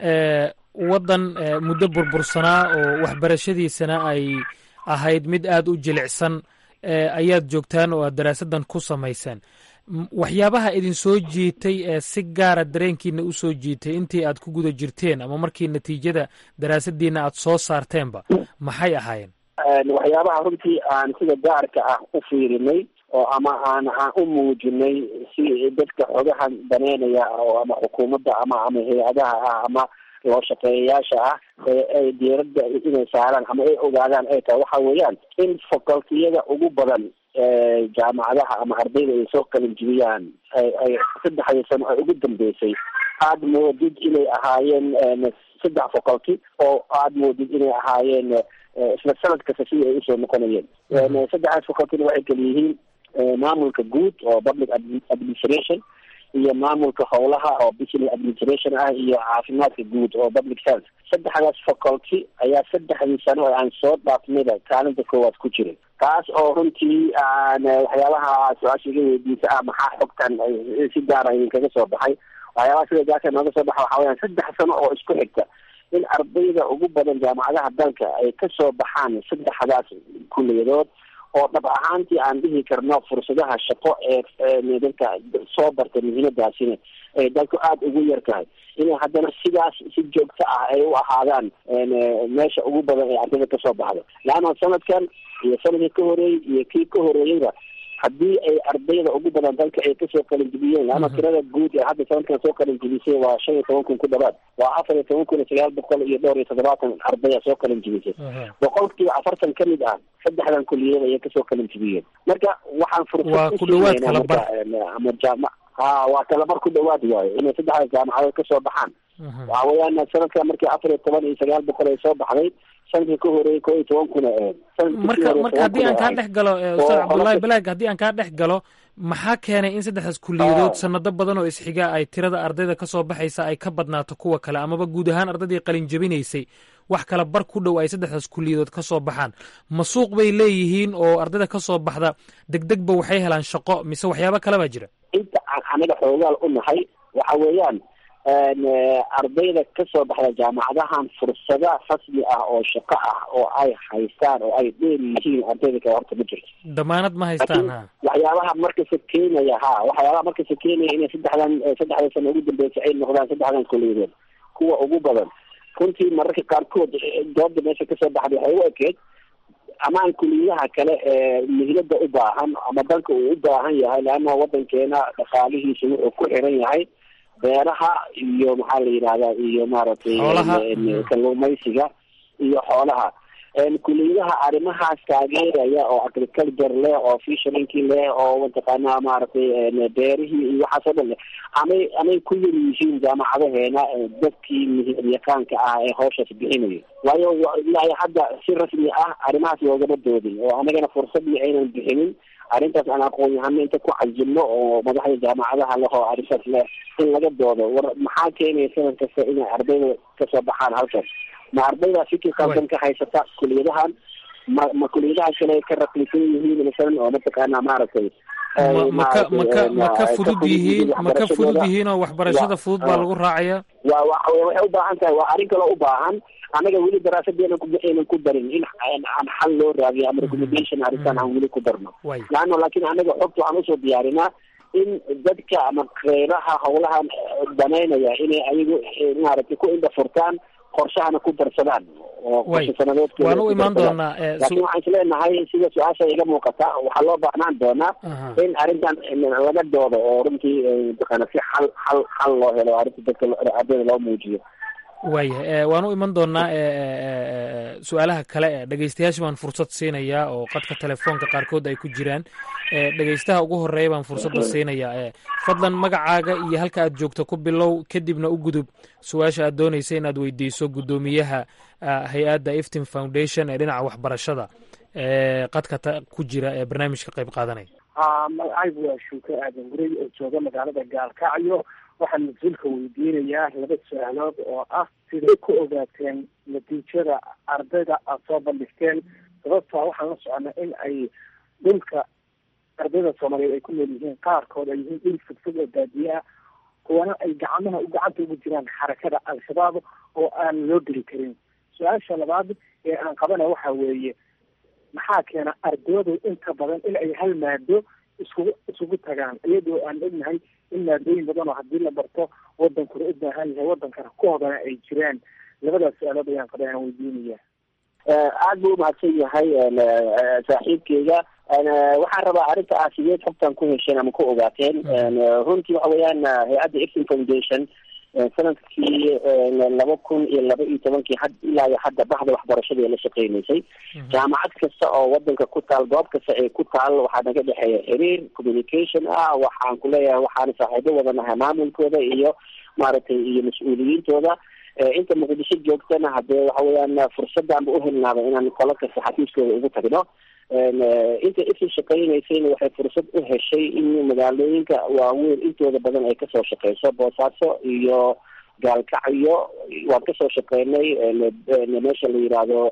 waddan muddo burbursanaa oo waxbarashadiisana ay ahayd mid aada u jilicsan ayaad joogtaan oo aad daraasaddan ku samaysaan waxyaabaha idin soo jiitay ee si gaara dareenkiina u soo jiitay intii aad ku guda jirteen ama markii natiijada daraasaddiina aad soo saarteenba maxay ahaayeen waxyaabaha runtii aan sida gaarka ah u fiirinay oo ama aan aan u muujinay si dadka xogahan daneynaya oo ama xukuumadda ama ama hay-adaha ah ama loo shaqeeyayaasha ah ee ay diiradda inay saaraan ama ay ogaadaan ay tahay waxa weeyaan in facultiyada ugu badan jaamacadaha ama ardayda ay soo qalin jibiyaan ay ay saddexdii sano ay ugu dambeysay aada moodid inay ahaayeen saddex faculty oo aada moodid inay ahaayeen isla sanad kasta sidii ay usoo noqonayeen saddexdaas facultyna waxay kala yihiin maamulka guud oo public administration iyo maamulka howlaha oo business administration ah iyo caafimaadka guud oo public health saddexdaas faculty ayaa saddexdii sano oo aan soo dhaafnayba kaalinta koowaad ku jiray taas oo runtii aan waxyaabaha su-aasha iga weydiisa ah maxaa xogtan si gaara idinkaga soo baxay waxyaabaha sida gaarka nooga soo baxa waxaa weyaan saddex sano oo isku xigta in ardayda ugu badan jaamacadaha dalka ay kasoo baxaan saddexdaas kuliyadood oo dhab ahaantii aan dhihi karno fursadaha shaqo ee dadka soo barta muhiimadaasina ay dalku aada ugu yar tahay inay haddana sidaas si joogto ah ay u ahaadaan meesha ugu badan ee ardayda kasoo baxda laanna sanadkan iyo sanadkii ka horeeyey iyo kii ka horeeyeyba haddii ay ardayda ugu badan dalka ay kasoo qalinjibiyeen laana tirada guud ee hadda sanadkan soo qalinjibisay waa shan iyo toban kun ku dhawaad waa afar iyo toban kun iyo sagaal boqol iyo dhowr iyo toddobaatan ardaya soo qalinjibisay boqolkiiba afartan ka mid ah saddexdan kuliyada ayay kasoo qalinjibiyeen marka waxaan fursad usiinayna marka ama jaama ha waa talabar ku dhawaad waayo inay saddexdaas jaamacadood kasoo baxaan waxa weeyaan sanadkan markii afar iyo toban iyo sagaal boqol ay soo baxday sanadkii ka horeeyey ko iyo toban kuna ahayd marka marka haddii aan kaa dhex galo ustaad cabdullaahi balaag haddii aan kaa dhex galo maxaa keenay in saddexdaas kuliyadood sanado badan oo isxiga ay tirada ardayda kasoo baxaysa ay ka badnaato kuwa kale amaba guud ahaan ardaydii qalin jabinaysay wax kala bar ku dhow ay saddexdaas kuliyadood kasoo baxaan ma suuq bay leeyihiin oo ardayda kasoo baxda degdegba waxay helaan shaqo mise waxyaabo kale baa jira inta aan anaga xoogaal u nahay waxa weeyaan ardayda kasoo baxda jaamacadahan fursada rasmi ah oo shaqo ah oo ay haystaan oo ay dheer yihiin ardayda kale horta ma jirto damaanad ma haystaan ha waxyaabaha markasta keenaya ha waxyaabaha markasta keenaya inay saddexdan saddexda sano ugu dambeysa ay noqdaan saddexdan kuliyadood kuwa ugu badan runtii mararka qaarkood dooda meesha kasoo baxday waxay u ekeed amaan kuliyadaha kale ee mihlada u baahan ama dalka uu u baahan yahay leanna wadankeena dhaqaalihiisa wuxuu ku xiran yahay beeraha iyo maxaa la yidhahdaa iyo maaragtay kalluumaysiga iyo xoolaha kuliyadaha arrimahaas taageeraya oo agriculture leh oo fisherinkii leh oo mataqaanaa maaragtay beerihii iyo waxaas oo dhan leh amay amay ku yar yihiin jaamacadaheena dadkii mihiryaqaanka ah ee hawshaas bixinaya waayo ilaahay hadda si rasmi ah arrimahaas loogama doodin oo anagana fursadii aynan bixinin arrintaas aan aqoon-yahano inta ku cajilno oo madaxda jaamacadaha leh oo arrintaas leh in laga doodo war maxaa keenaya sanad kasta inay ardayda kasoo baxaan halkaas ma ardayda fikir qaldan ka haysata kuliyadahan ma ma kuliyadaha kale ka raqiisan yihiin masalan oo mataqaana maaragtay maka maka maka fudud yihiin maka fudud yihiin oo waxbarashada fudud baa lagu raacaya wa wa waxay u baahan tahay waa arrin kaloo u baahan anaga weli daraasadeena aynan ku darin in aan xal loo raadiyo ama recommendation arrintan aan weli ku darno laano laakiin anaga xogta waxaan usoo diyaarinaa in dadka ama reeraha hawlahan danaynaya inay ayagu maaragtay ku indha furtaan qorshahana ku darsadaan oo qorshe sanadoodkooda waan u imaan doonaa laakiin waxaan islenahay sida su-aasha iga muuqata waxaa loo baahnaan doonaa in arrintan laga doodo oo runtii mataqaana si xal xal xal loo helo arrinta dadka ardayda loo muujiyo waaya waan u iman doonaa su-aalaha kale e dhegeystayaasha baan fursad siinayaa oo qadka telefoonka qaarkood ay ku jiraan dhegeystaha ugu horeeya baan fursadda siinayaa fadlan magacaaga iyo halka aad joogto ku bilow kadibna u gudub su-aasha aad doonaysa inaad weydiiso guddoomiyaha hay-adda iftin foundation ee dhinaca waxbarashada qadka ku jira ee barnaamijka qayb qaadanaya magacaygu waa shuuke aadan gurey oo jooga magaalada gaalkacyo waxaan mas-uulka weydiinayaa laba su-aalood oo ah siday ku ogaateen natiijada ardayda aada soo bandhigteen sababtaa waxaan la soconaa in ay dhulka ardayda soomaaliyeed ay ku nool yihiin qaarkood ay yihiin dhul fogfog oo baadiye ah kuwana ay gacmaha gacanta ugu jiraan xarakada al-shabaab oo aan loo geli karin su-aasha labaad ee aan qabana waxa weeye maxaa keena ardaydu inta badan in ay hal maado iskugu isugu tagaan iyadoo aan ognahay in maadooyin badan oo haddii la barto wadankuna u baahan yahay wadankana ku hodana ay jiraan labadaas su-aalood ayaan qabay aan weydiinaya aada buu umahadsan yahay saaxiibkeyga waxaan rabaa arrinta ah sideed xogtan ku hesheen ama ku ogaateen runtii waxa weeyaan hay-adda iftin foundation sanadkii laba kun iyo laba iyo tobankii had ilaa iyo hadda bahda waxbarashada ee la shaqeynaysay jaamacad kasta oo wadanka ku taal goob kasta ee ku taal waxaa naga dhexeeya xiriir communication ah waxaan ku leeyahay waxaana saaxiibo wadanahay maamulkooda iyo maaragtay iyo mas-uuliyiintooda inta muqdisho joogtana hadee waxa weeyaan fursaddaanba uhelnaaba inaan qolo kasta xafiiskooda ugu tagno inta ifin shaqeynaysayna waxay fursad u heshay in magaalooyinka waaweyn intooda badan ay kasoo shaqeyso boosaaso iyo gaalkacyo waan kasoo shaqeynay meesha la yidhaahdo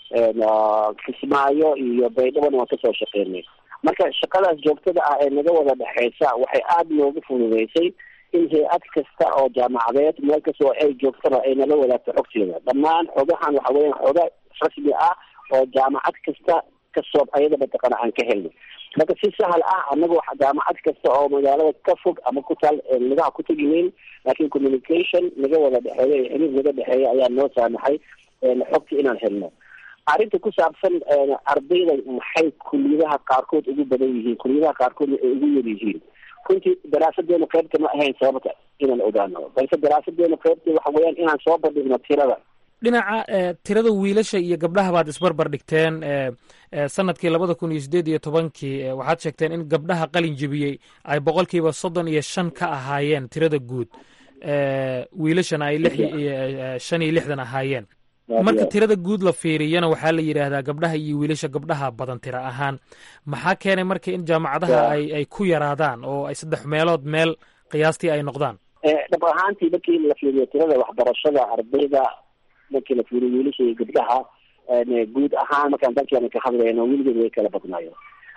kismaayo iyo baydhabona waan kasoo shaqeynay marka shaqadaas joogtada ah ee naga wada dhexeysa waxay aada noogu fududeysay in hay-ad kasta oo jaamacadeed meel kasta oo ay joogtaba ay nala wadaagto xogteeda dhammaan xogahan waxa weeyaan xoga rasmi ah oo jaamacad kasta kasoo ayada mataqaana aan ka helnay marka si sahal ah anaga jaamacad kasta oo magaalada ka fog ama ku taal nagaha ku tegineyn laakiin communication naga wada dhexeeya iyo xiriir naga dhexeeya ayaa noo saamaxay xogta inaan helno arrinta ku saabsan ardayda maxay kuliyadaha qaarkood ugu badan yihiin kuliyadaha qaarkoodna ay ugu yar yihiin runtii daraasadeena qaybta ma ahayn sababta inaan ogaano balse daraasadeena qaybta waxa weeyaan inaan soo bandhigno tirada dhinaca tirada wiilasha iyo gabdhaha baad isbarbar dhigteen sanadkii labada kun iyo sideed iyo tobankii waxaad sheegteen in gabdhaha qalin jebiyey ay boqolkiiba soddon iyo shan ka ahaayeen tirada guud wiilashana ay lix shan iyo lixdan ahaayeen marka tirada guud la fiiriyana waxaa la yidhaahdaa gabdhaha iyo wiilasha gabdhaha badan tira ahaan maxaa keenay marka in jaamacadaha ay ay ku yaraadaan oo ay saddex meelood meel qiyaastii ay noqdaan dhab ahaantii markii la fiiriyo tirada waxbarashada ardayda markii la fiiriyo wiilasha iyo gabdhaha guud ahaan markaan dalkeena ka hadlayno weligeed way kala badnaayo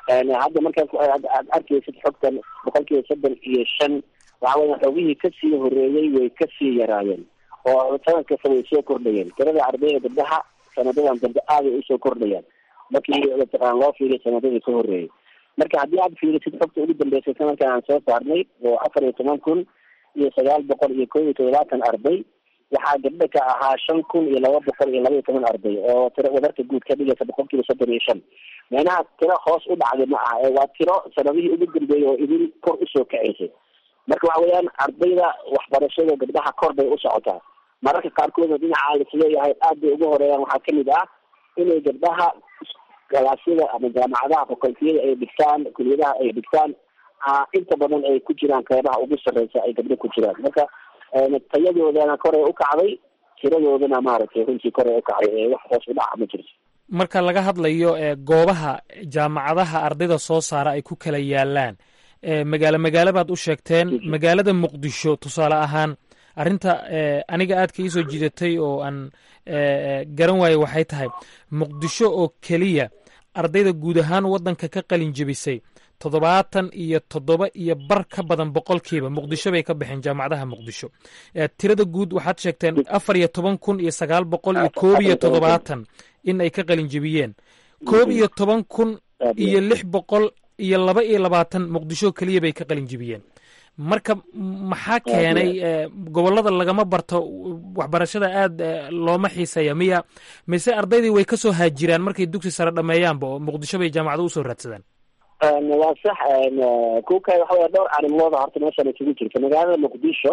hadda markaad aad arkaysid xogtan boqolkiiba soddon iyo shan waxa weya xoogihii kasii horeeyey way kasii yaraayeen oo sanad kasta way soo kordhayeen tirada ardayda gabdhaha sanadadan dambe aaday usoo kordhayaan markii mataqaan loo fiiriyo sanadadii ka horeeyay marka haddii aad fiirisid xogta ugu dambeysay sanadkan aan soo saarnay oo afar iyo toban kun iyo sagaal boqol iyo kow iyo toddobaatan arday waxaa gabdho ka ahaa shan kun iyo laba boqol iyo laba iyo toban arday oo tiro wadarta guud ka dhigaysa boqolkiiba soddon iyo shan meenaha tiro hoos u dhacday ma aha ee waa tiro sanadihii ugu dambeeyay oo idin kor usoo kacaysay marka waxa weeyaan ardayda waxbarashada gabdhaha kor bay u socotaa mararka qaarkoodna dhinaca laisleeyahay aad bay ugu horeeyaan waxaa kamid ah inay gabdhaha galaasyada ama jaamacadaha fakultiyada ay dhigtaan kuliyadaha ay dhigtaan inta badan ay ku jiraan qeybaha ugu sarreysa ay gabdho ku jiraan marka tayadoodana koray u kacday tiradoodana maaragtay runtii koray u kacday ee wax hoos u dhaca ma jirto marka laga hadlayo goobaha jaamacadaha ardayda soo saara ay ku kala yaalaan magaalo magaalo baad u sheegteen magaalada muqdisho tusaale ahaan arrinta aniga aadka iisoo jiidatay oo aan garan waayo waxay tahay muqdisho oo keliya ardayda guud ahaan waddanka ka qalin jebisay toddobaatan iyo toddoba iyo bar ka badan boqolkiiba muqdisho bay ka baxeen jaamacadaha muqdisho tirada guud waxaad sheegteen afar iyo toban kun iyo sagaal boqol iyo koob iyo toddobaatan in ay ka qalin jebiyeen koob iyo toban kun iyo lix boqol iyo laba iyo labaatan muqdisho keliya bay ka qalin jebiyeen marka maxaa keenay gobollada lagama barto waxbarashada aad looma xiiseeya miya mise ardaydii way kasoo haajiraan markay dugsi sare dhameeyaanba oo muqdisho bay jaamacado usoo raadsadaan waa sax kuka waxa weya dhowr arrimooda horta meeshan isugu jirta magaalada muqdisho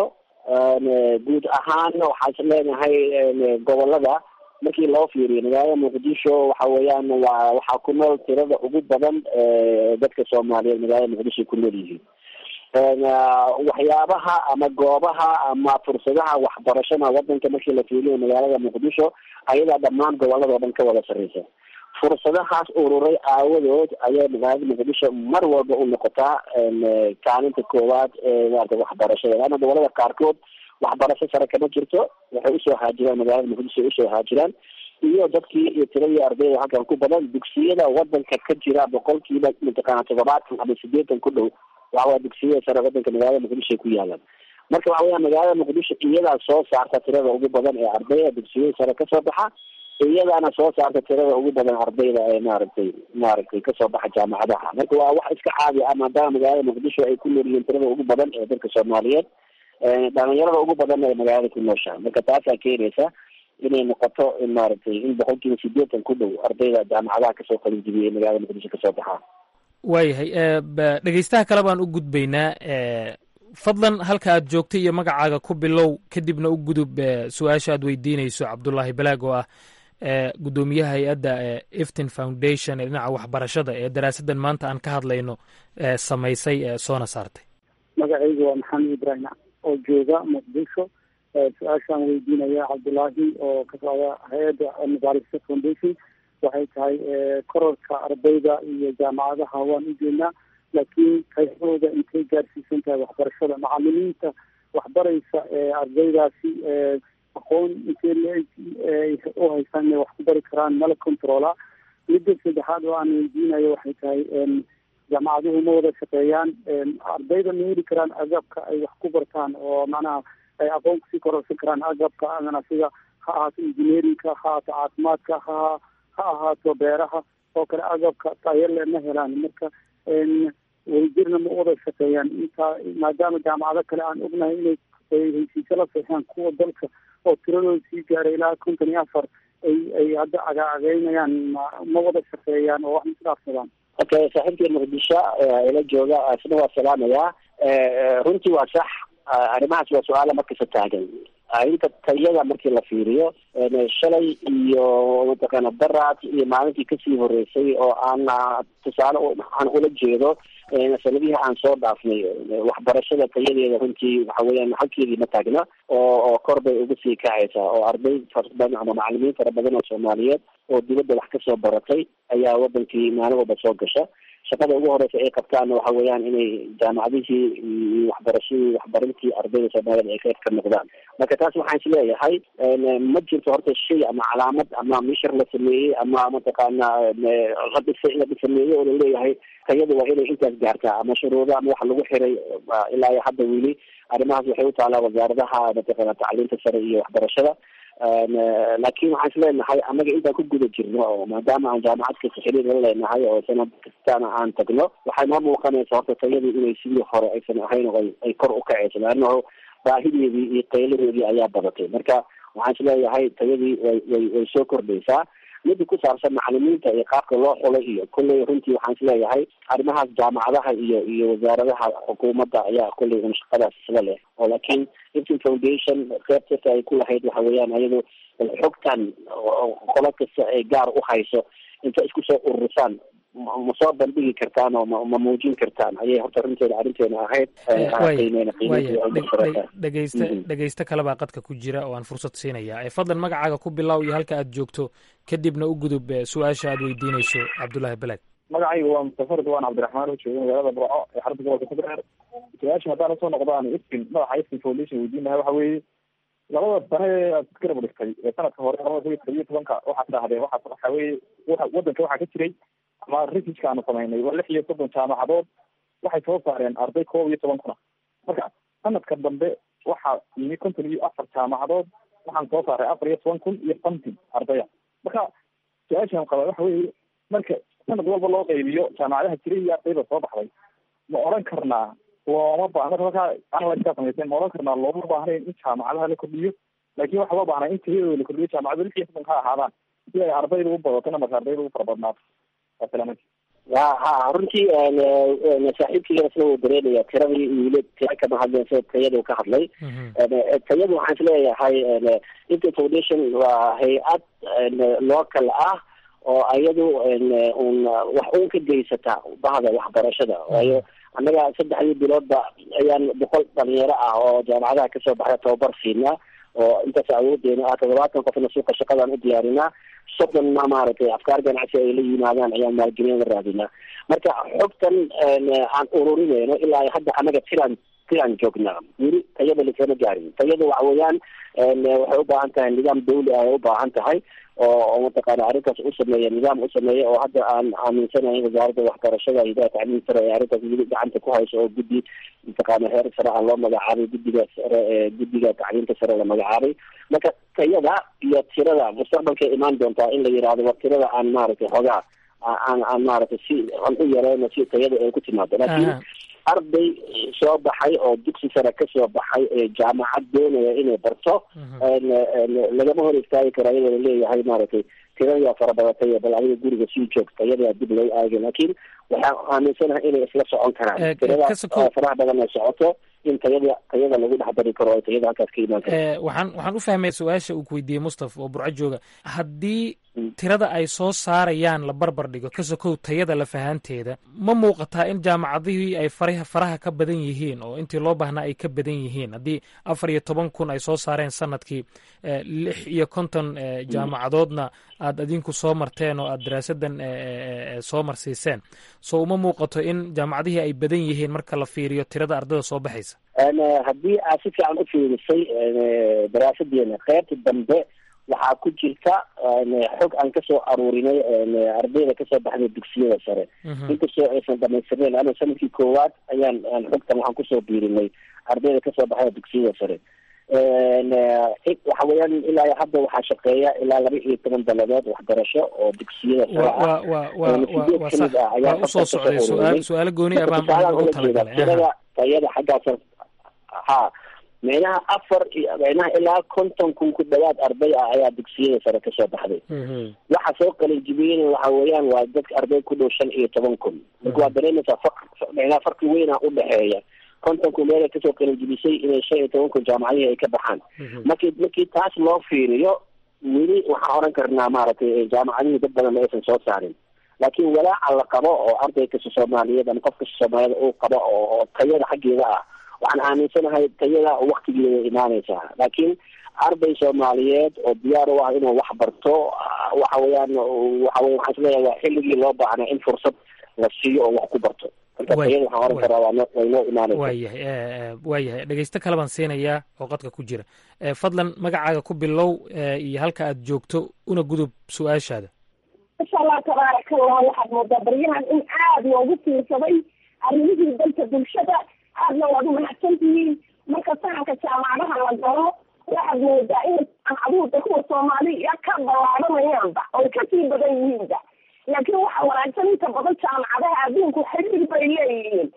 guud ahaan waxaa leenahay gobolada markii loo fiiriyo magaalada muqdisho waxa weeyaan waa waxaa ku nool tirada ugu badan dadka soomaaliyeed magaalada muqdisho ku nool yihiin waxyaabaha ama goobaha ama fursadaha waxbarashada wadanka markii la fiiriyo magaalada muqdisho ayadaa dhammaan gobolada o dhan ka wada sarreysa fursadahaas ururay aawadood ayay magaalada muqdisho mar walba u noqotaa kaalinta koowaad ee maarata waxbarashada laana gobolada qaarkood waxbarasho sare kama jirto waxay usoo haajiraan magaalada muqdisho ay usoo haajiraan iyo dadkii iyo tiradii ardayda halkan ku badan dugsiyada wadanka ka jira boqolkiiba mataqaana toddobaatan ama sideetan ku dhow waxawaa dugsiyada sare wadanka magaalada muqdisho ay ku yaalaan marka waxa weya magaalada muqdisho iyadaa soo saarta tirada ugu badan ee ardayda dugsiyada sare kasoo baxa iyadaana soo saarta tirada ugu badan ardayda ee maaragtay maaragtay kasoo baxa jaamacadaha marka waa wax iska caadi ah maadaama magaalada muqdisho ay ku nool yihiin tirada ugu badan ee dadka soomaaliyeed dhalinyarada ugu badan ee magaalada ku nooshaha marka taasaa keenaysa inay noqoto in maaragtay in boqolkiiba sideetan ku dhow ardayda jaamacadaha kasoo qalin jibiyay magaalada muqdisho kasoo baxaa waayahay dhegeystaha kale baan u gudbaynaa fadlan halka aad joogtay iyo magacaaga ku bilow kadibna u gudub su-aasha aad weydiinayso cabdulaahi balaag oo ah guddoomiyaha hay-adda eftin foundation ee dhinaca waxbarashada ee daraasaddan maanta aan ka hadlayno samaysay soona saartay magacaygu waa maxamed ibrahim oo jooga muqdisho su-aashaan weydiinaya cabdulaahi oo ka socda hay-adda madaarista foundation waxay tahay kororka ardayda iyo jaamacadaha waan u jeednaa laakiin qaybahooda intay gaarsiisan tahay waxbarashada macalimiinta waxbaraysa ardaydaasi aqoon intay u haystaan inay wax ku bari karaan mala controla midda saddexaad oo aan weydiinayo waxay tahay jaamacaduhu ma wada shaqeeyaan ardayda ma heli karaan agabka ay wax ku bartaan oo macnaha ay aqoon kusii kororsan karaan agabka adana sida ha ahaato engineerinka ha ahaato caafimaadka ha ha ahaato beeraha oo kale agabka tayale ma helaan marka wadajirna ma wada shaqeeyaan intaa maadaama jaamacado kale aan ognahay inay heshiisyo la seexaan kuwa dalka oo tiradooda sii gaaray ilaa konton iyo afar ay ay hadda cagaacageynayaan ma wada shaqeeyaan oo wax ma isdhaafsadaan okay saaxiibkii muqdisho ila jooga isna waa salaamayaa runtii waa sax arrimahaas waa su-aala markasta taagan inta tayada markii la fiiriyo shalay iyo mataqaana daraad iyo maalintii kasii horeysay oo aan tusaale aan ula jeedo sanadihii aan soo dhaafnay waxbarashada tayadeeda runtii waxa weeyaan halkeedii ma taagna oo oo kor bay uga sii kacaysaa oo arday fara badan ama macalimiin fara badan oo soomaaliyeed oo dibadda wax kasoo baratay ayaa wadankii maalin walba soo gasha shaqada ugu horeysa ay qabtaan waxa weeyaan inay jaamacadihii iyo waxbarashadii waxbarintii ardayda soomaaliyed ay qayb ka noqdaan marka taas waxaan isleeyahay ma jirto horta shay ama calaamad ama mishar la sameeyey ama mataqaana la dhisay la sameeyey oo laleeyahay tayadu waa inay intaas gaartaa ama shuruudo ama waxa lagu xiray ilaa iyo hadda weli arrimahaas waxay u taalaa wasaaradaha mataqaana tacliinta sare iyo waxbarashada laakiin waxaan isleenahay annaga intaan ku guda jirno oo maadaama aan jaamacad kasta xiriir la leenahay oo sanad kastana aan tagno waxay noo muuqanaysa horta tayadii inay sidii hore aysan ahayn oo ay kor u kacayso laannaho baahideedii iyo qayladeedii ayaa badatay marka waxaan isleeyahay tayadii way way way soo kordhaysaa mida ku saabsan macalimiinta iyo qaabka loo xulay iyo kolley runtii waxaan isleeyahay arrimahaas jaamacadaha iyo iyo wasaaradaha xukuumadda ayaa kolley un shaqadaas isla leh oo laakiin iftin foundation qeybtasa ay ku lahayd waxa weeyaan ayadu xogtan qolo kasta ay gaar u hayso inta isku soo ururisaan ma soo bandhigi kartaan oo ma muujin kartaan ayay horta runteeda arrinteena ahayd dhegeysta dhegeysto kalebaa qadka ku jira oo aan fursad siinaya fadlan magacaaga ku bilow iyo halka aad joogto kadibna u gudub su-aasha aad weydiinayso cabdullaahi beled magacayga waa mustafa ridwaan cabdiraxmaan oo jooga magaalada burco ee xarunta gobolka federeer su-aasha haddaan usoo noqdaan iftin madaxa iftin foundation weydiinaha waxa weeye labada sane ee aad garab dhigtay ee sanadka hore labada kun iyo todobiyo tobanka waxaad dhahdeen waxaa waxa weeye wadanka waxaa ka jiray ama researchka aanu samaynay waa lix iyo soddon jaamacadood waxay soo saareen arday koob iyo toban kuna marka sanadka dambe waxaa yimi konton iyo afar jaamacadood waxaan soo saaray afar iyo toban kun iyo something ardaya marka su-aashaan qaba waxa weeye marka sanad walba loo qaybiyo jaamacadaha jiray iyo ardayda soo baxday ma odhan karnaa looma ba marka markaa analyska samayseen ma odhan karnaa looma baahnayn in jaamacadaha la kordhiyo laakiin waxa loo baahnaa in tayadooda la kordhiyo jaamacadu lix iyo soddon ka ahaadaan si ay ardayda u badatona marka ardayda u fara badnaato wa ha runtii saaxiibkiigana isla wuu dareemaya tiradii wiila tira kama hadleen sida tayadu ka hadlay tayadu waxaan isleeyahay inta foundation waa hay-ad local ah oo ayadu un wax un ka geysata bahda waxbarashada waayo annaga saddexdii biloodba ayaan boqol dhalinyaro ah oo jaamacadaha kasoo baxda tababar siinaa oo intaas awoodeena ah toddobaatan qofna suuqa shaqadaan u diyaarinaa soddonna maaragtay afkaar ganacsi ay la yimaadaan ayaan maalgelin la raadinaa marka xogtan aan ururinayno ilaa hadda annaga tiraan tiraan joognaa weli tayada lakama gaarin tayada waxa weeyaan waxay u baahan tahay nidaam dawli ah ay u baahan tahay oo mataqaana arrintaas u sameeya nidaam u sameeya oo hadda aan aaminsanahay wasaaradda waxbarashada hidaha tacliim sare ee arrintaas weli gacanta ku hayso oo guddi mataqaana heer sare ah loo magacaabay guddiga sare ee guddiga tacliimta sare la magacaabay marka tayada iyo tirada mustaqbalkay imaan doontaa in la yidhaahdo war tirada aan maaragtay xogaa aan aan maaragtay si aan u yareyno si tayada ay ku timaado laakiin arday soo baxay oo dugsi sare kasoo baxay ee jaamacad doonaya inay barto lagama hor istaagi karo iyadoo laleeyahay maaragtay tiradaa farabadatay bal adiga guriga sii joogta iyadaa dib loo aagay laakiin waxaan aaminsanahay inay isla socon karaan tirada faraha badan ay socoto in tayada tayada lagu dhex dari karo oo tayada halkaas ka imaan karto waxaan waxaan u fahmay su-aasha uu ku weydiiyey mustaf oo burco jooga haddii tirada ay soo saarayaan la barbar dhigo ka sokow tayada lafahaanteeda ma muuqataa in jaamacadihii ay faraha faraha ka badan yihiin oo intii loo baahnaa ay ka badan yihiin haddii afar iyo toban kun ay soo saareen sanadkii lix iyo konton jaamacadoodna aad adinku soo marteen oo aad daraasadan soo marsiiseen so uma muuqato in jaamacadihii ay badan yihiin marka la fiiriyo tirada ardada soo baxaysa haddii aad si fiican u fiirisay daraasadeena qeybta dambe waxaa ku jirta xog aan kasoo aruurinay ardayda kasoo baxday dugsiyada sare inkastoo aysan dhamaystirnayn ana sanadkii koowaad ayaan xogtan waxaan kusoo biirinay ardayda kasoo baxda dugsiyada sare waxa weeyaan ilaa hadda waxaa shaqeeya ilaa laba iyo toban daladood waxbarasho oo dugsiyada sare ah waa usoo socday su-aal su-aalo gooni ah baan ugu talagalay tirada tayada xaggaas ha micnaha afar iyo micnaha ilaa konton kun ku dhawaad arday ah ayaa dugsiyada sare kasoo baxday waxa soo qalinjibiyena waxa weeyaan waa dadka arday ku dhow shan iyo toban kun marka waa dareemaysaa far micnaha farqi weynaa udhexeeya konton kun meelay kasoo qalinjibisay inay shan iyo toban kun jaamacadihii ay ka baxaan marki markii taas loo fiiriyo weli waxaan oran karnaa maaragtay jaamacadihii dad badan ma aysan soo saarin laakiin walaaca la qabo oo arday kasta soomaaliyeed ama qof kasta soomaaliyed uu qabo oo tayada xaggeeda ah waxaan aaminsanahay tayada waktigeeda imaaneysaa laakiin arday soomaaliyeed oo diyaar u ah inuu wax barto waxa weeyaan waxa wey waxaan isleeyahay waa xilligii loo baahnaa in fursad la siiyo oo wax ku barto marka tayada waxaan oran karaa waa noo- way noo imaanaysa waayahay eh, eh, waayahay dhegeysto kale baan siinayaa oo qadka ku jira Eh, fadlan magacaaga ku bilow eh, iyo halka aad joogto una gudub su-aashaada insha allah tabaaraka allah waxaad moodaa baryahan in aad loogu fiirsaday arrimihii dalka bulshada aadna waad u mahadsan tihiin marka sahanka jaamacadaha la galo waxaad moodaa in jaamacaduhu kuwa soomaaliya ka ballaadhanayaanba oy kasii badan yihiinba laakiin waxa wanaagsan inta badan jaamacadaha adduunku xiriir bay leeyihiin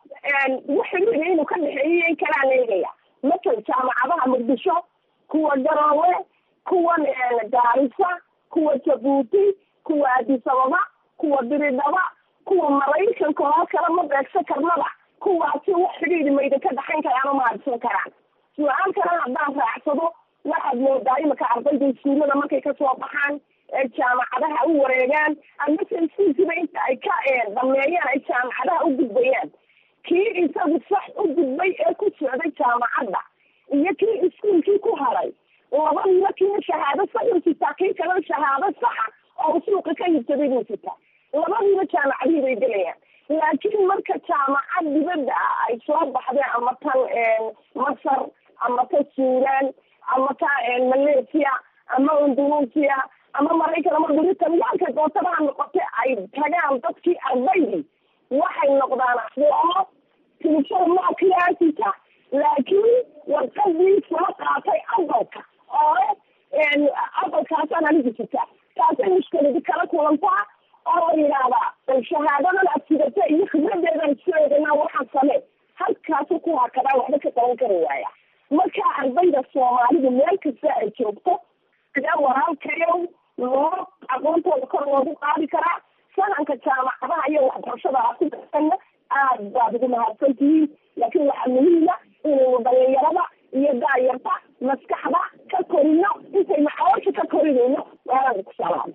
wax xiriir inuu ka dhexeeyo in kalaa leegaya masal jaamacadaha muqdisho kuwa garoowe kuwan gaarisa kuwa jabuuti kuwa addis ababa kuwa diridhaba kuwa maraykanka oo kale ma beegsan karnaba kuwaasi wax xidhiidhi mayda ka dhaxayn karaan oo mahadsan karaan su-aal kale haddaan raacsado waxaad moodaa imika ardayda iskuullada markay kasoo baxaan ee jaamacadaha u wareegaan amase iskuulkiiba inta ay ka dhameeyaan ay jaamacadaha u gudbayaan kii isagu sax u gudbay ee ku socday jaamacadda iyo kii iskuulkii ku haray labadiiba kiina shahaado sax u sitaa kii kalena shahaado saxa oo suuqa ka hibsaday buu sitaa labadiiba jaamacadihii bay gelayaan laakiin marka jaamacad dibadda ah ay soo baxdeen ama tan masar ama ta suudan ama ta malaysia ama indonesia ama maraykan ama britanyaalka dootabaha noqote ay tagaan dadkii ardaydii waxay noqdaan oo tilifon maa kilaasita laakiin warqadii soo qaatay aqalka oo aqalkaasaan anigu sitaa taasay mushkiladi kala kulantaa oo la yidhaahdaa bal shahaadadan aad sidata iyo khibradeedan isku eeganaa waxaan samee halkaasu ku hakadaa waxba ka qaban kari waaya marka ardayda soomaalidu meel kasta ay joogto ayaa walaalkayow loo aqoontooda kor loogu qaadi karaa sahanka jaamacadaha iyo waxbarashada aad ku darsanna aad baad ugu mahadsan tihiin laakiin waxaa muhiima inaynu dhalinyarada iyo daayarta maskaxda ka korino intaynu caloosha ka korinayno waanan ku salaam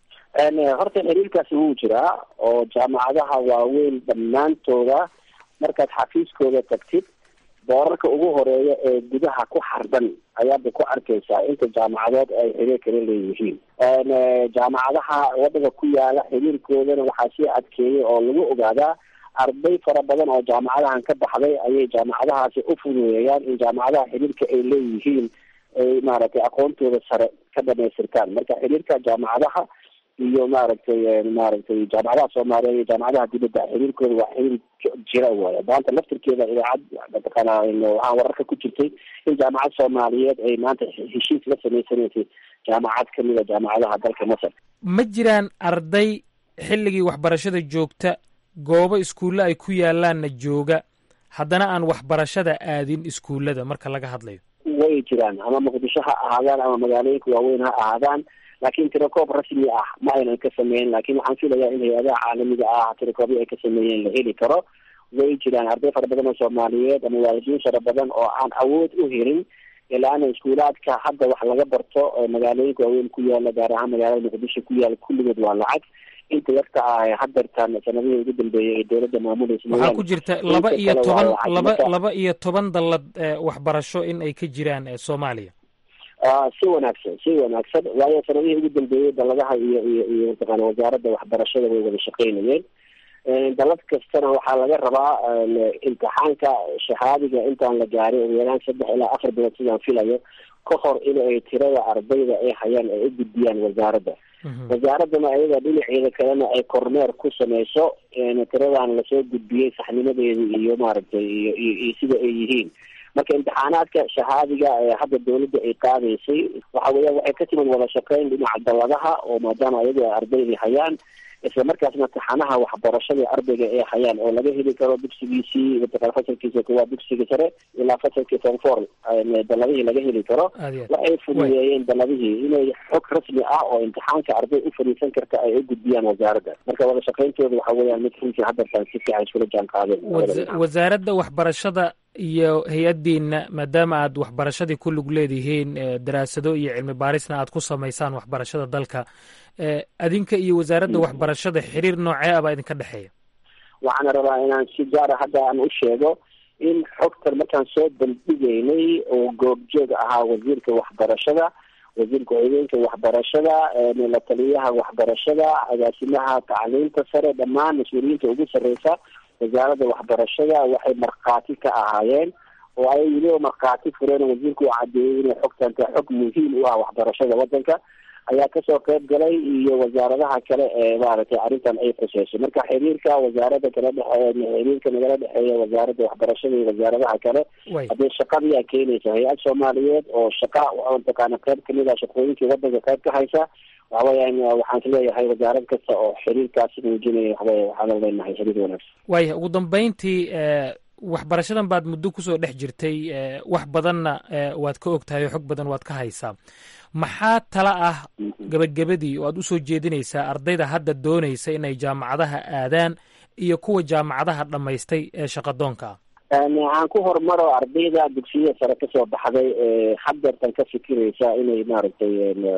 horta xiriirkaasi wuu jiraa oo jaamacadaha waaweyn dhammaantooda markaad xafiiskooda tagtid boorarka ugu horeeya ee gudaha ku xardan ayaaba ku arkaysaa inta jaamacadood ay xiriir kala leeyihiin jaamacadaha waddanka ku yaala xiriirkoodana waxaa sii adkeeyay oo lagu ogaadaa arday fara badan oo jaamacadahan ka baxday ayay jaamacadahaasi u fududeeyaan in jaamacadaha xiriirka ay leeyihiin ay maaragtay aqoontooda sare ka dhamaystirtaan marka xiriirka jaamacadaha iyo maaragtay maaragtay jaamacadaha soomaaliya iyo jaamacadaha dibadda xiriirkooda waa xiriir jira waaya maanta laftirkeeda idaacad mataqaana waxaan wararka ku jirtay in jaamacad soomaaliyeed ay maanta heshiis la samaysanaysay jaamacad kamida jaamacadaha dalka masar ma jiraan arday xilligii waxbarashada joogta goobo iskuulle ay ku yaalaanna jooga haddana aan waxbarashada aadin iskuullada marka laga hadlayo way jiraan ama muqdisho ha ahaadaan ama magaalooyinka waaweyn ha ahaadaan laakiin tirakoob rasmi ah ma aynan ka sameyn laakiin waxaan filayaa in hay-adaha caalamiga ah tirakoobyo ay ka sameeyeen la heli karo way jiraan arday fara badan oo soomaaliyeed ama waalidiin fara badan oo aan awood u helin ilaana iskuulaadka hadda wax laga barto magaalooyinka waaweyn ku yaala gaar ahaan magaalada muqdisho ku yaala kulligood waa lacag inta yarta ah hadeertaan sanadihii ugu dambeeyay ee dowladda maamulaysa waxaa ku jirta laba iyo toban laba laba iyo toban dallad waxbarasho in ay ka jiraan soomaaliya si wanaagsan si wanaagsan waayo sanadihii ugu dambeeyey daladaha iyo iyo iyo mataqaana wasaaradda waxbarashada way wada shaqeynayeen dalad kastana waxaa laga rabaa imtixaanka shahaadiga intaan la gaarin ugu yaraan saddex ilaa afar bilood sidaan filayo ka hor in ay tirada ardayda ay hayaan ay u gudbiyaan wasaaradda wasaaraddana ayaga dhinaceeda kalena ay kormeer ku sameyso tiradan lasoo gudbiyey saxnimadeeda iyo maaragtay iyo iyo iyo sida ay yihiin marka imtixaanaadka shahaadiga ee hadda dawladda ay qaadaysay waxa weeyaan waxay ka timid wada shaqeyn dhinaca dalladaha oo maadaama ayagu ay ardaydii hayaan isla markaasna taxanaha waxbarashada ardayga ay hayaan oo laga heli karo dugsigiisii mataqana fasalkiisa koowaad dugsiga sare ilaa fasalkii form four daladihii laga heli karo waxay fududeeyeen daladihii inay xog rasmi ah oo imtixaanka arday u fariisan karta ay u gudbiyaan wasaaradda marka wada shaqeyntooda waxa weeyaan mid runtii haddartaan si fiican iskula jaan qaadeen wasaaradda waxbarashada iyo hay-addiina maadaama aad waxbarashadii ku lug leedihiin daraasado iyo cilmi baarisna aad ku samaysaan waxbarashada dalka adinka iyo wasaaradda waxbarashada xiriir noocee ah baa idinka dhexeeya waxaana rabaa inaan si gaara hadda aan u sheego in xogtan markaan soo bandhigaynay oo goobjoog ahaa wasiirka waxbarashada wasiirka ku-xigeenka waxbarashada la taliyaha waxbarashada agaasimaha tacliinta sare dhammaan mas-uuliyiinta ugu sarreysa wasaaradda waxbarashada waxay markhaati ka ahaayeen oo ay weliba markhaati fureen wasiirku uu cadeeyey inay xogtan tahay xog muhiim u ah waxbarashada wadanka ayaa kasoo qayb galay iyo wasaaradaha kale ee maaragtay arrintan ay khuseyso marka xiriirka wasaarada kala dhexe xiriirka nagala dhexeeya wasaaradda waxbarashada iyo wasaaradaha kale haddii shaqadiyaa keenaysa hay-ad soomaaliyeed oo shaqa mataqaana qayb kamid ah shaqooyinkii wadanka qayb ka haysa waxa weyaan waxaan isleeyahay wasaarad kasta oo xiriirkaasi muujinaya waxawey waxaan leenahay xiriir wanaagsan waaya ugu dambeyntii waxbarashadan baad muddo kusoo dhex jirtay wax badanna waad ka og tahay oo xog badan waad ka haysaa maxaa tala ah gebagabadii oo aad usoo jeedinaysaa ardayda hadda doonaysa inay jaamacadaha aadaan iyo kuwa jaamacadaha dhammaystay ee shaqadoonka ah aan ku horumaro ardayda dugsiyada sare kasoo baxday ee hadeertan ka fikiraysa inay maaragtay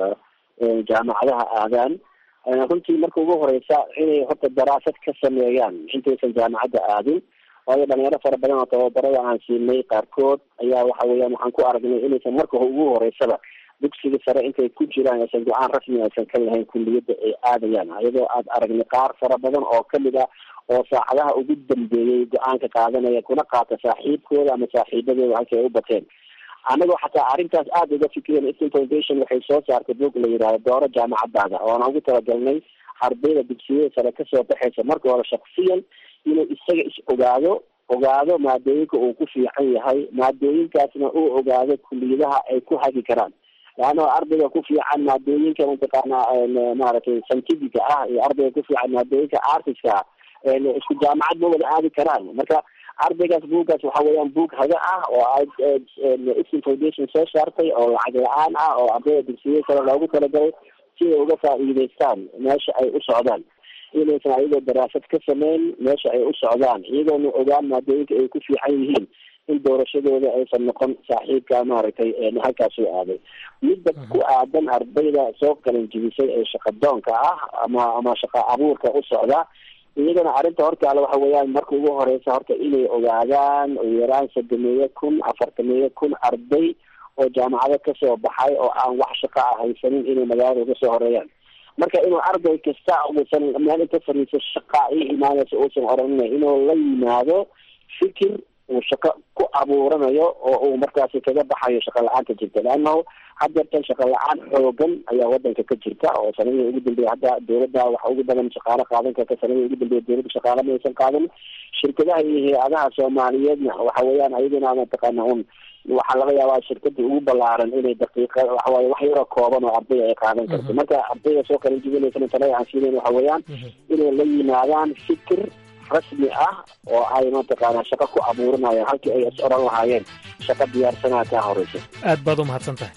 jaamacadaha aadaan runtii marka ugu horeysa inay horta daraasad ka sameeyaan intaysan jaamacadda aadin waayo dhalinyaro fara badan oo tababarada aan siinay qaarkood ayaa waxa weeyaan waxaan ku aragnay inaysan marka ugu horeysaba dugsiga sare intay ku jiraan aysan go-aan rasmi aysan ka lahayn kulliyadda ay aadayaan iyadoo aad aragnay qaar fara badan oo kamid ah oo saacadaha ugu dambeeyey go-aanka qaadanaya kuna qaata saaxiibkooda ama saaxiibadooda halkii ay u bateen anagoo xataa arrintaas aada uga fikireen eastern foundation waxay soo saartay bog la yidhahdo dooro jaamacadaada oona ugu talagalnay ardayda dugsiyada sare kasoo baxaysa marka hore shaksiyan inuu isaga is ogaado ogaado maadooyinka uu ku fiican yahay maadooyinkaasna uu ogaado kuliyadaha ay ku hagi karaan leanna ardayga ku fiican maadooyinka mataqaana maaragtay scientifica ah iyo ardayga ku fiican maadooyinka artiska ah isku jaamacad ma wada aadi karaan marka ardaygaas buuggaas waxa weeyaan buug haga ah oo eastern foundation soo saartay oo lacag la-aan ah oo ardayda dugsiyada kale loogu talagalay si ay uga faa'iideystaan meesha ay u socdaan inaysan ayagoo daraasad ka sameyn meesha ay u socdaan iyagoona ogaan maadooyinka ay ku fiican yihiin in doorashadooda aysan noqon saaxiibka maaragtay halkaas u aaday midda ku aadan ardayda soo qalin jibisay ee shaqadoonka ah ama ama shaqa abuurka u socda iyagana arrinta hortaala waxa weeyaan marka ugu horeysa horta inay ogaadaan ugu yaraan sodomeeyo kun afartameeyo kun arday oo jaamacado kasoo baxay oo aan wax shaqa ah haysanin inay magaalada uga soo horeeyaan marka inuu arday kasta uusan meel inta fariiso shaqa i imaanaysa uusan oranina inuu la yimaado fikir uu shaqo ku abuuranayo oo uu markaasi kaga baxayo shaqa la-aanta jirta leannahu hadeertan shaqa la-aan xoogan ayaa wadanka ka jirta oo sanadihii ugu dambeeya hadda dowladda waxa ugu badan shaqaale qaadan karta sanadihii ugu dambeeya dowladda shaqaale ma aysan qaadan shirkadaha iyo hay-adaha soomaaliyeedna waxa weeyaan ayaduna mataqaana un waxaa laga yaabaa shirkada ugu balaaran inay daqiiqa waxawaaye wax yaroo kooban oo ardayda ay qaadan karto marka ardayda soo kala jibinaysana talada aan siinayn waxa weeyaan inay la yimaadaan fikir rasmi ah oo ay mataqaana shaqo ku abuurinayaan halkii ay is oran lahaayeen shaqo diyaarsanaa kaa horeysa aad baad u mahadsan tahay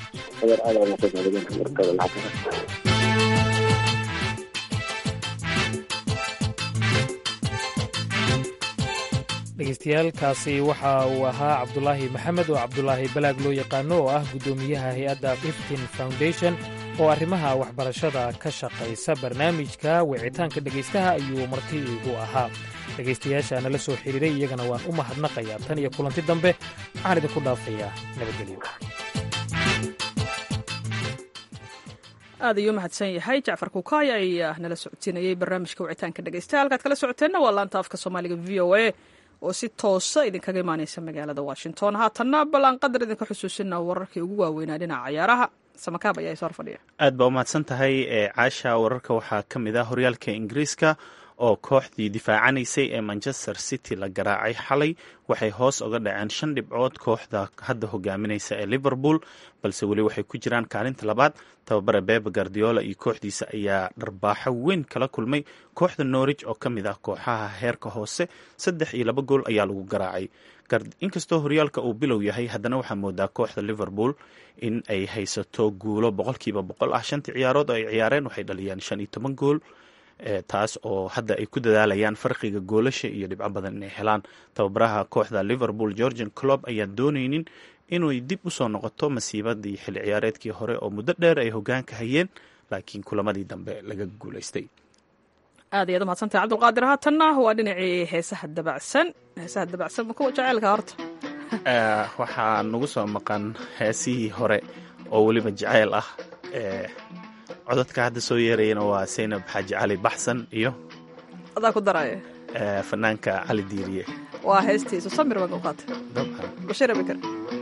dhegeystayaaalkaasi waxa uu ahaa cabdulaahi maxamed oo cabdulaahi balaag loo yaqaano oo ah guddoomiyaha hay-adda iftin foundation oo arrimaha waxbarashada ka shaqaysa barnaamijka wicitaanka dhegaystaha ayuu marti iigu ahaa dhegaystayaasha nala soo xiriiray iyagana waan u mahadnaqayaa tan iyo kulanti dambe waxaan idinku dhaafayaa nabadgelyo aad ayuu mahadsan yahay jacfar kukaay ayaa nala socodsiinayey barnaamijka wicitaanka dhegeystaha halkaad kala socoteenna waa laanta afka soomaaliga v o a oo si toosa idinkaga imaaneysa magaalada washington haatanna ballan qadar idinka xusuusina wararkii ugu waaweynaa dhinaca cayaaraha samakaab ayaa soo fadhiya aad baa umahadsan tahay ee caasha wararka waxaa ka mid ah horyaalka ingiriiska oo kooxdii difaacanaysay ee manchester city la garaacay xalay waxay hoos uga dhaceen shan dhibcood kooxda hadda hogaaminaysa ee liverpool balse weli waxay ku jiraan kaalinta labaad tababare bebe guardiola iyo kooxdiisa ayaa dharbaaxo weyn kala kulmay kooxda norwich oo ka mid ah kooxaha heerka hoose saddex iyo laba gool ayaa lagu garaacay inkastoo horyaalka uu bilow yahay haddana waxaa moodaa kooxda liverpool in ay haysato guulo boqolkiiba boqol ah shantii ciyaarood oo ay ciyaareen waxay dhaliyaan shan iyo toban gool taas oo hadda ay ku dadaalayaan farqiga goolasha iyo dhibco badan inay helaan tababaraha kooxda liverpool georgian clob ayaan dooneynin inay dib usoo noqoto masiibadii xilli ciyaareedkii hore oo muddo dheer ay hogaanka hayeen laakiin kulamadii dambe laga guulaystay aad ayaad umahadsantahay cabdulqaadir haatanna waa dhinacii heesaha dabacsan heesaha dabacsan ma kuwa jaceylka horta waxaa nagu soo maqan heesihii hore oo weliba jaceyl ah codadka hadda soo yeerayana waa saynab xaaji cali baxsan iyo adaa ku daraya fanaanka cali diiriye waa heestiisu samir baan u qaatay dabcan bashir abikar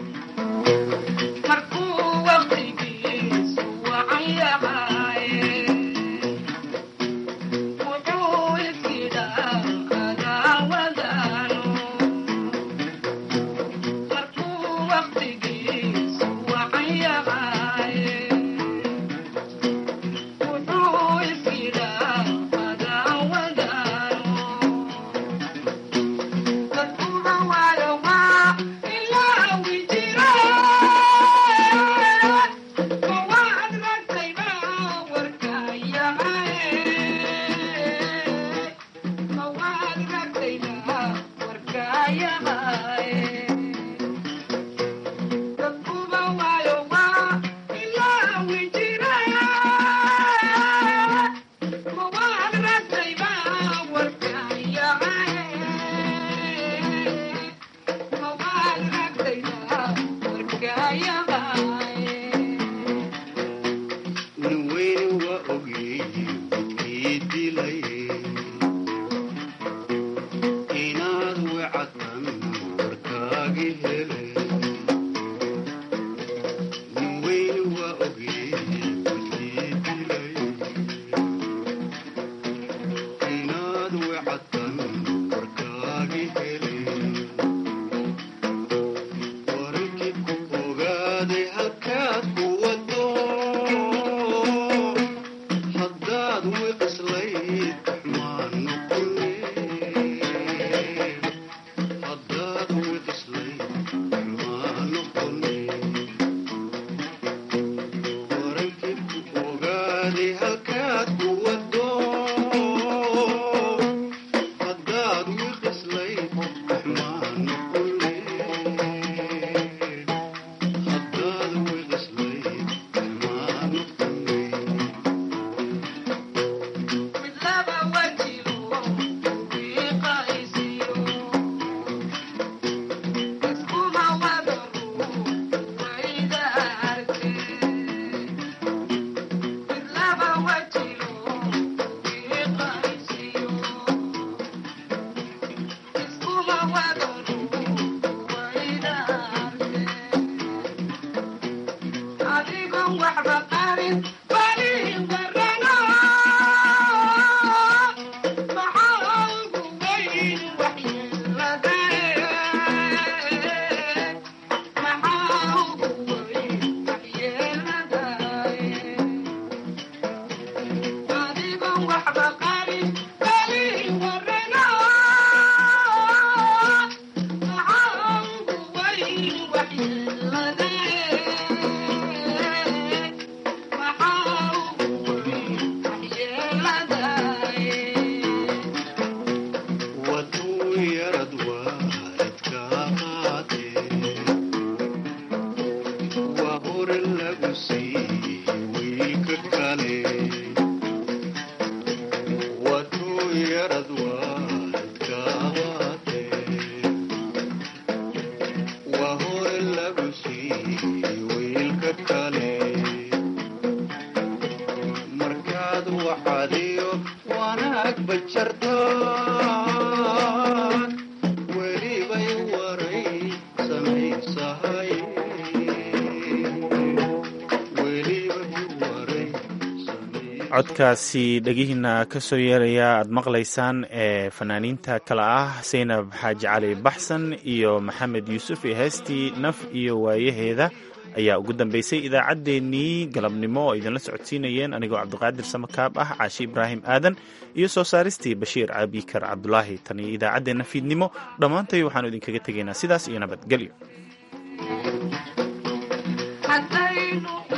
codkaasi dhegihiina ka soo yeeraya aad maqlaysaan ee fanaaniinta kale ah saynab xaaji cali baxsan iyo maxamed yuusuf iyo heestii naf iyo waayaheeda ayaa ugu dambeysay idaacaddeenii galabnimo oo idinla socodsiinayeen anigoo cabdiqaadir samakaab ah caashi ibraahim aadan iyo soo saaristii bashiir cabikar cabdulaahi tan iyo idaacaddeenna fiidnimo dhammaantay waxaanu idinkaga tegaynaa sidaas iyo nabadgelyo